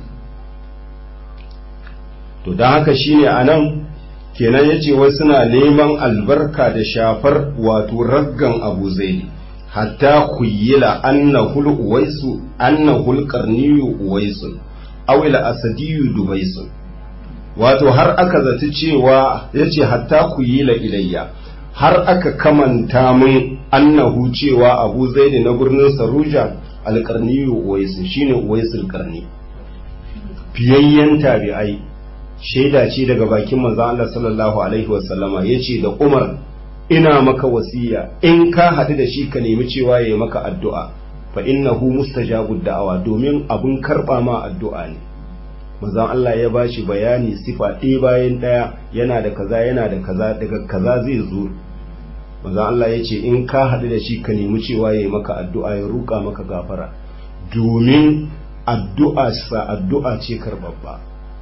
to dan haka shine anan kenan yace wai suna neman albarka da shafar wato raggan Abu Zaid hatta khuyila annahu uwaisu annahu al-qarniyu uwaisu aw al-asadiyu dubaisu wato har aka zaci cewa ya ce hatta ku yi la ilayya har aka kamanta mun annahu cewa abu zaidi na birnin saruja alƙarniyu uwaisu shine uwaisul karni fiyayyen tabi'ai shaida ce daga bakin manzon Allah sallallahu alaihi wasallama yace da Umar ina maka wasiya in ka haɗu da shi ka nemi cewa yayi maka addu'a fa innahu mustajabud da'awa domin abun karɓa ma addu'a ne manzon Allah ya bashi bayani sifa ɗaya bayan ɗaya yana da kaza yana da kaza daga kaza zai zo manzon Allah ya ce in ka haɗu da shi ka nemi cewa ya yi maka addu'a ya ruka maka gafara domin addu'a sa addu'a ce karbabba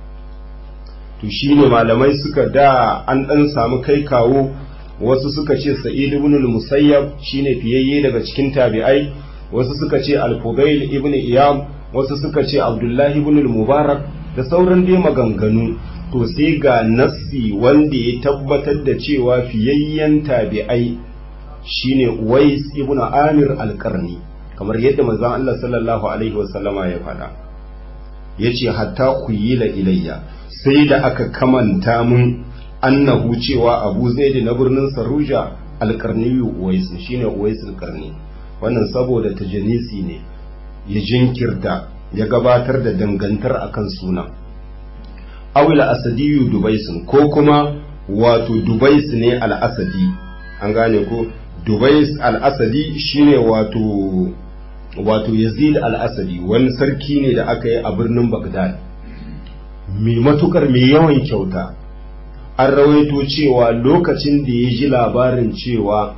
to shine malamai suka da an ɗan samu kai kawo wasu suka ce sa'id ibn al-musayyab shine fiyayye daga cikin tabi'ai wasu suka ce al-fudail ibn iyam wasu suka ce abdullahi ibn al-mubarak da sauran dai maganganu to sai ga nassi wanda ya tabbatar da cewa fiyayyen tabi'ai shine Uwais ibn Amir al-Qarni kamar yadda manzon Allah sallallahu alaihi wasallama ya faɗa yace hatta kuyila ilayya sai da aka kamanta mun annahu cewa Abu Zaid na birnin Saruja al-Qarni Uwais shine Uwais al-Qarni wannan saboda tajanisi ne ya jinkirta ya gabatar da dangantar akan sunan awila asadiyu dubaisun ko kuma wato dubais ne al-asadi an gane ko dubais al-asadi shine wato wato yazid al-asadi wani sarki ne da aka yi a birnin bagdad mai matukar mai yawan kyauta an rawaito cewa lokacin da ya ji labarin cewa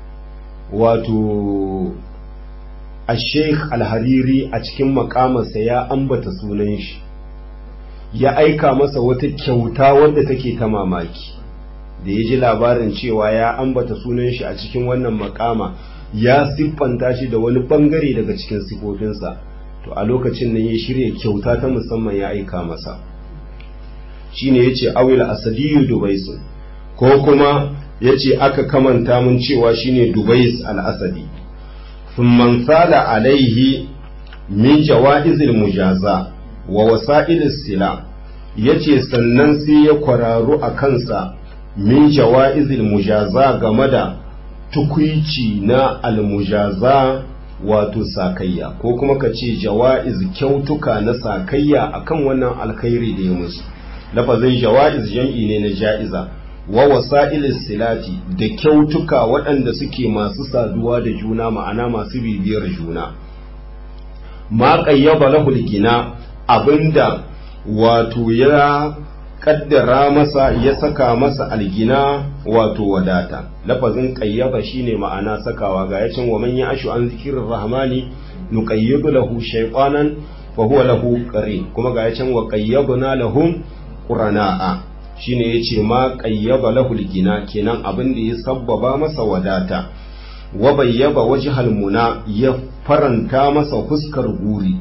wato a sheikh al-hariri a cikin makamarsa ya ambata sunan shi ya aika masa wata kyauta wadda take ta mamaki da ya ji labarin cewa ya ambata sunan shi a cikin wannan makama ya siffanta shi da wani bangare daga cikin sifofinsa to a lokacin nan ya shirya kyauta ta musamman ya aika masa shine yace awil asadiyu dubaisu ko kuma yace aka kamanta mun cewa shine dubais al-asadi thumma sala alaihi min jawaizil mujaza wa wasa'il sila yace sannan sai ya kwararu a kansa min jawaizil mujaza game da tukuici na almujaza wato sakayya ko kuma ka ce jawa'iz kyautuka na sakayya akan wannan alkhairi da ya musu lafazin jawa'iz jam'i ne na ja'iza wa wasa'il silati da kyautuka waɗanda suke masu saduwa da juna ma'ana masu bibiyar juna ma qayyaba lahu gina abinda wato ya kaddara masa ya saka masa algina wato wadata lafazin qayyaba shine ma'ana sakawa ga yacin wa man ya'ashu an zikirir rahmani nuqayyidu lahu shaytanan fa huwa lahu qarin kuma ga yacin wa qayyabna lahum qurana'a shine yace ma qayyaba lahu algina kenan abin da ya sabbaba masa wadata wa bayyaba wajhal muna ya faranta masa fuskar guri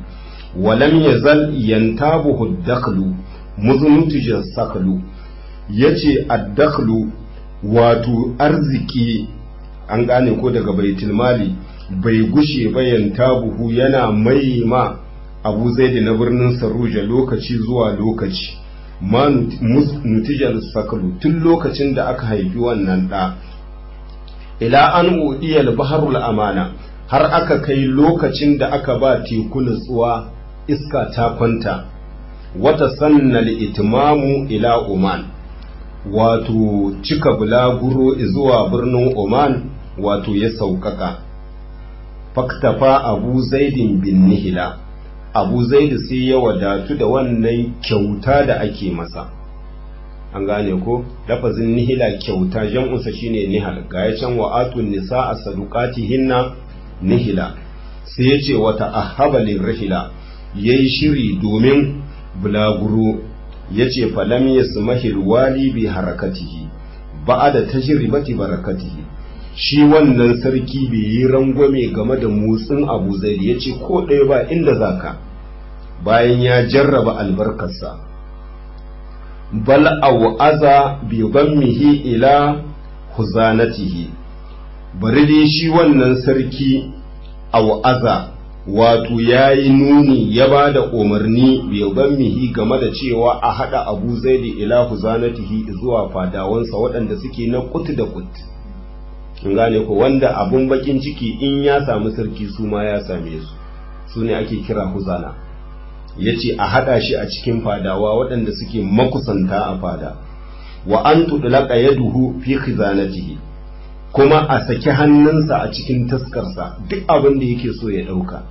walam yazal yantabuhu dakhlu muzuntujar saklu yace ad-dakhlu wato arziki an gane ko daga baitul mali bai gushe ba yantabuhu yana mai ma abu zaidi na birnin saruja lokaci zuwa lokaci ma nutijar saklu tun lokacin da aka haifi wannan ɗa ila an udiyal baharul amana har aka kai lokacin da aka ba teku nutsuwa iska ta kwanta wata sannal itimamu ila oman wato cika bulaguro zuwa birnin oman wato ya sauƙaƙa faktafa abu zaidin bin nihila abu zaidu sai ya wadatu da wannan kyauta da ake masa an gane ko lafazin nihila kyauta jam'unsa shine nihal ga ya can wa'atun nisa a hinna nihila sai ya ce wata ahabalin rahila ya yi shiri domin bulaguro ya ce falam ya sumahir wali bi harakatihi ba da tajribati barakatihi shi wannan sarki bai yi rangwame game da motsin abu zai ya ce ko ɗaya ba inda zaka bayan ya jarraba albarkarsa bal au'aza bi gammihi ila huzanatihi bari dai shi wannan sarki au'aza wato ya yi nuni ya ba da umarni bi gammihi game da cewa a haɗa abu zaidi ila huzanatihi zuwa fadawansa waɗanda suke na kut da kut in gane ko wanda abun bakin ciki in ya samu sarki su ma ya same su su ne ake kira huzana ya ce a haɗa shi a cikin fadawa waɗanda suke makusanta a fada wa an tudlaka yaduhu fi khizanatihi kuma a saki hannunsa a cikin taskarsa duk abin da yake so ya ɗauka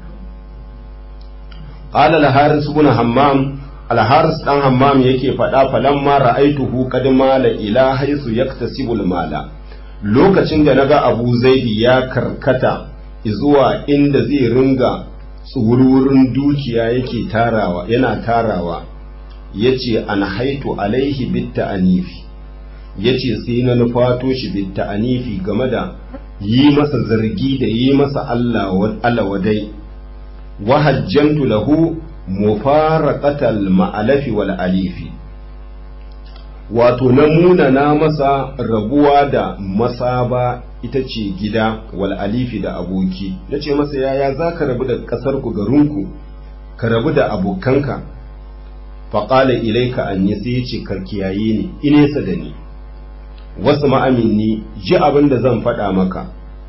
qala al-haris ibn hammam al-haris dan hammam yake faɗa falamma ra'aituhu qad mala ila haythu yaktasibu al-mala lokacin da naga abu zaidi ya karkata zuwa inda zai ringa tsururin dukiya yake tarawa yana tarawa yace an haitu alaihi bitta anifi yace sai na nufato shi bitta anifi game da yi masa zargi da yi masa Allah wadai wa hajjantu lahu mufaraqatal ma'alafi wal alifi wato na munana masa rabuwa da masaba ita ce gida wal alifi da aboki na ce masa yaya za ka rabu da ƙasarku garinku ka rabu da abokanka faƙala ilaika an yi sai ya ce karkiyaye ne inesa da ni wasu ma'aminni ji abin da zan faɗa maka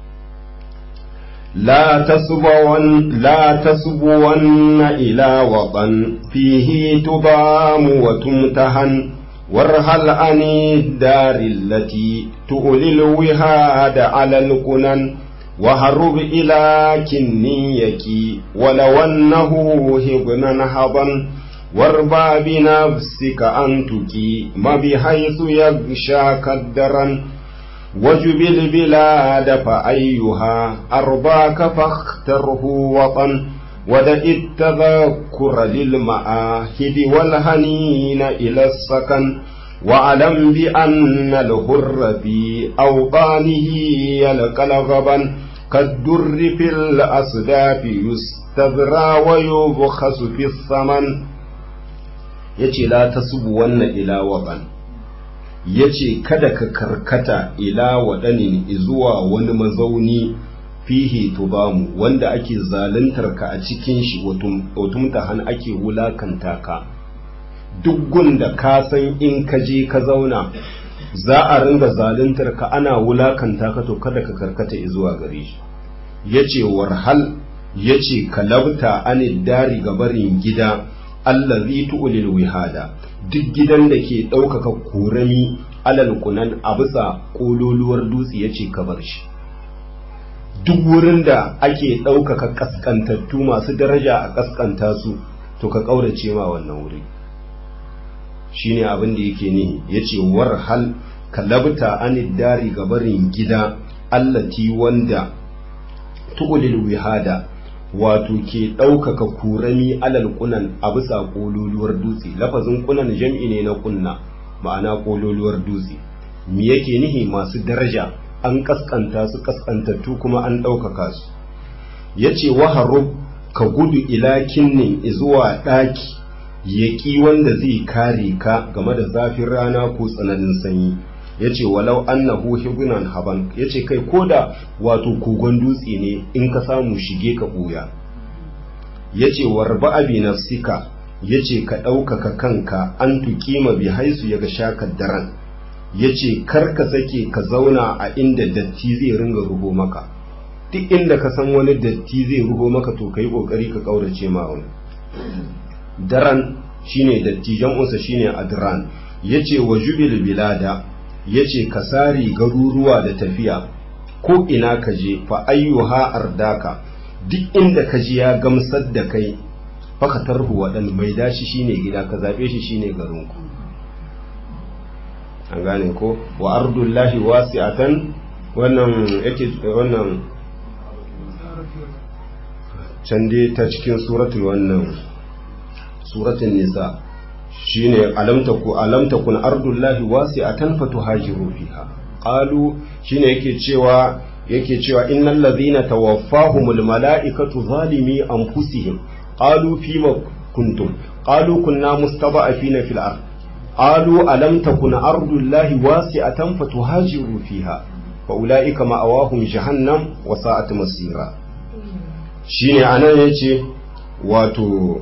لا تسبون لا تسبون إلى وطن فيه تبام وتمتهن وارهل عن الدار التي تؤلي الوهاد على القنن وهرب إلى كنيك ولو أنه هبنا هضا واربى بنفسك أن تكيم بحيث يغشاك الدرن وجب البلاد فأيها أرباك فاختره وطن ودع التذكر للمآهد والهنين إلى السكن واعلم بأن الهر في أوطانه يلقى الغبن كالدر في الأصداف يستذرى ويبخس في الثمن يتي لا تسبون إلى وطن yace kada ka karkata ila waɗanin zuwa wani mazauni fihi tubamu wanda ake zaluntar ka a cikin shi watumta han ake wulakanta ka duk gunda ka san in ka je ka zauna za a ringa zaluntar ka ana wulakanta ka to kada ka karkata zuwa gare shi yace warhal yace kalabta anid dari gabarin gida allazi tu'lil wihada duk gidan da ke ɗaukaka korami alal kunan a bisa ƙololuwar dutse ya ce ka bar shi duk wurin da ake ɗaukaka ƙasƙantattu masu daraja a ƙasƙanta su to ka ƙaurace ma wannan wuri shine abin da yake ne ya ce war hal kalabta anid dari gabarin gida allati wanda tu'lil wihada wato ke ɗaukaka kurami alal kunan a bisa ƙololuwar dutse lafazin kunan jam'i ne na kunna ma'ana ƙololuwar dutse me yake nihi masu daraja an kaskanta su kaskantattu kuma an ɗaukaka su ya ce waharub ka gudu ila kinnin zuwa ɗaki yaƙi wanda zai kare ka game da zafin rana ko tsananin sanyi ya ce walau annahu hibunan haban ya ce kai koda wato kogon dutse ne in ka samu shige ka ɓuya ya ce warba abi nafsika ya ce ka ɗaukaka kanka an tuƙima bi haisu ya ga shakar daren ya ce kar ka sake ka zauna a inda datti zai ringa ruho maka duk inda ka san wani datti zai ruho maka to ka yi ƙoƙari ka ƙaurace ma wani daren shine datti jam'unsa shine adran ya ce wa jubil bilada ya ce ka sari garuruwa da tafiya ko ina ka je fa ayyuha ardaka duk inda ka ji ya gamsar da kai faka tarhu waɗanda mai dashi shine gida ka zaɓe shi shine garinku an gane ko wa ardullahi wasi'atan wannan yake wannan can dai ta cikin suratul wannan suratul nisa shine alam taku alam takun ardullahi wasi'atan fatuhajiru fiha qalu shine yake cewa yake cewa innal ladhina tawaffahumul malaikatu zalimi anfusihim qalu fima kuntum qalu kunna mustada'afina fil ard qalu alam takun ardullahi wasi'atan fatuhajiru fiha fa ulaika ma'awahum jahannam wa sa'at masira shine anan yace wato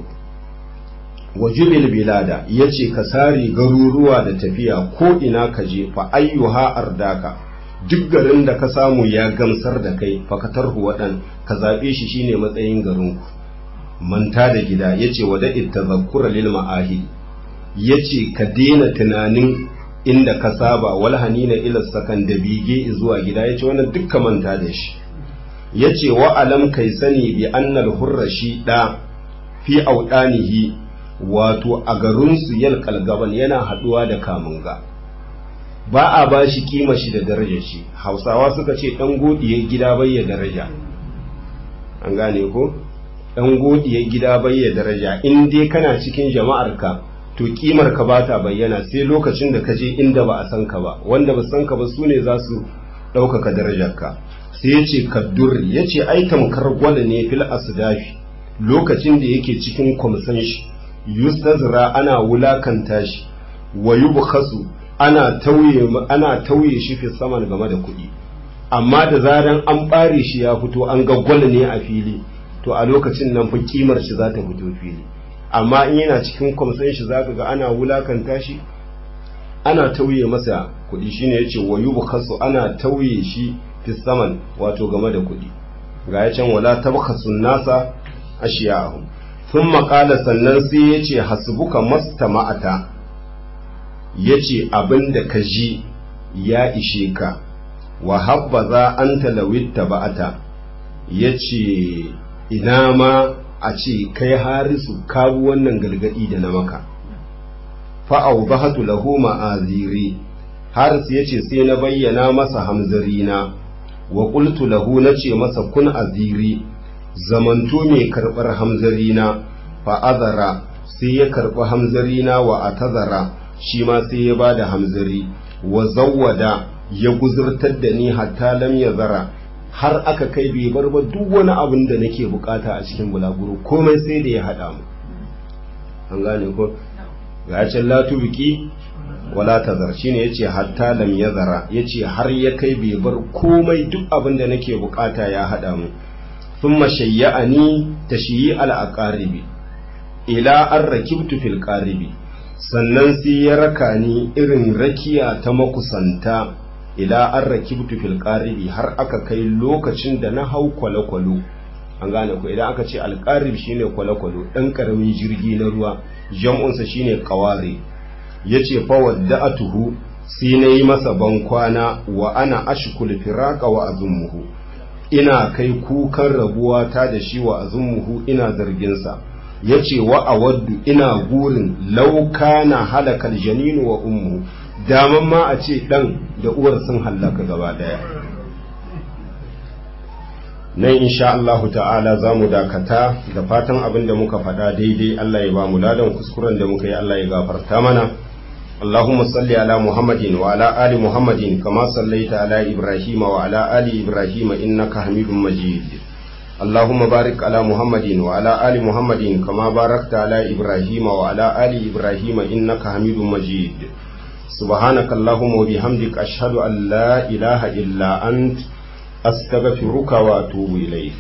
wajibil bilada yace ka sare garuruwa da tafiya ko ina ka je fa ayyuha ardaka duk garin da ka samu ya gamsar da kai fakatarhu waɗan ka zaɓe shi shine matsayin garinku manta da gida yace wada ittazakkura lil ma'ahid yace ka daina tunanin inda ka saba wal hanina ila sakan da bige zuwa gida yace wannan dukka manta da shi yace wa alam kai sani bi annal hurrashi da fi audanihi wato a garinsu yal kalgaban yana haduwa da kamunga ba a ba shi kima shi da darajar shi hausawa suka ce dan godiyar gida bayya daraja an gane ko dan godiyar gida bayya daraja in dai kana cikin jama'ar ka to kimar ka ba ta bayyana sai lokacin da ka je inda ba a san ka ba wanda ba san ka ba su ne za su ɗaukaka darajar ka sai ya ce kaddur ya ce ai tamkar gwada ne fil asdafi lokacin da yake cikin kwamsan shi yustazra ana wulakanta shi wa yubkhasu ana tauye ana tauye shi fi saman game da kuɗi amma da zaran an bare shi ya fito an ga gwal ne a fili to a lokacin nan fa kimar shi za ta fito fili amma in yana cikin kwamsan shi zaka ga ana wulakanta shi ana tauye masa kuɗi shine yace wa yubkhasu ana tauye shi fi saman wato game da kuɗi ga ya can wala tabkhasun nasa ashiya'ahum sun maƙala sannan sai ya ce hasbuka mastama'ata ya ce abin da ka ji ya ishe ka wa habba za an talawitta ba'ata ya ce ina ma a ce kai harisu kabu wannan gargaɗi da na maka fa'au bahatu lahu ma'aziri haris ya ce sai na bayyana masa hamzarina wa ƙultu lahu na ce masa kun aziri zamanto mai karɓar hamzarina fa'azara sai ya karɓi hamzarina wa a tazara shi ma sai ya ba da hamzari wa zawwada ya guzurtar da ni hatta lam ya zara har aka kai bai bar ba duk wani abin da nake bukata a cikin bulaguro komai sai da ya haɗa mu an gane ko ga can latu biki wala tazar shine yace hatta lam ya zara yace har ya kai bai bar komai duk abin da nake bukata ya haɗa mu ثم شيعني تشييع الأقارب إلى أن ركبت في القارب sannan sai ya raka ni irin rakiya ta makusanta ila an rakibtu fil qaribi har aka kai lokacin da na hau kwale-kwalo an gane ko idan aka ce alqarib shine kwale-kwalo dan karamin jirgi na ruwa jam'unsa shine qawari yace fa wadda'atuhu sai na yi masa bankwana wa ana ashkul firaqa wa azumuhu ina kai kukan rabuwa ta da shi wa azumuhu ina zarginsa ya ce wa a waddu ina gurin lauka na halakar janinu wa ummu daman ma a ce ɗan da uwar sun hallaka gaba ɗaya nan insha Allah ta'ala za mu dakata da fatan abin da muka faɗa daidai Allah ya ba mu ladan kuskuren da muka yi Allah ya gafarta mana اللهم صل على محمد وعلى آل محمد كما صليت على إبراهيم وعلى آل إبراهيم إنك حميد مجيد اللهم بارك على محمد وعلى آل محمد كما باركت على إبراهيم وعلى آل إبراهيم إنك حميد مجيد سبحانك اللهم وبحمدك أشهد أن لا إله إلا أنت أستغفرك وأتوب إليك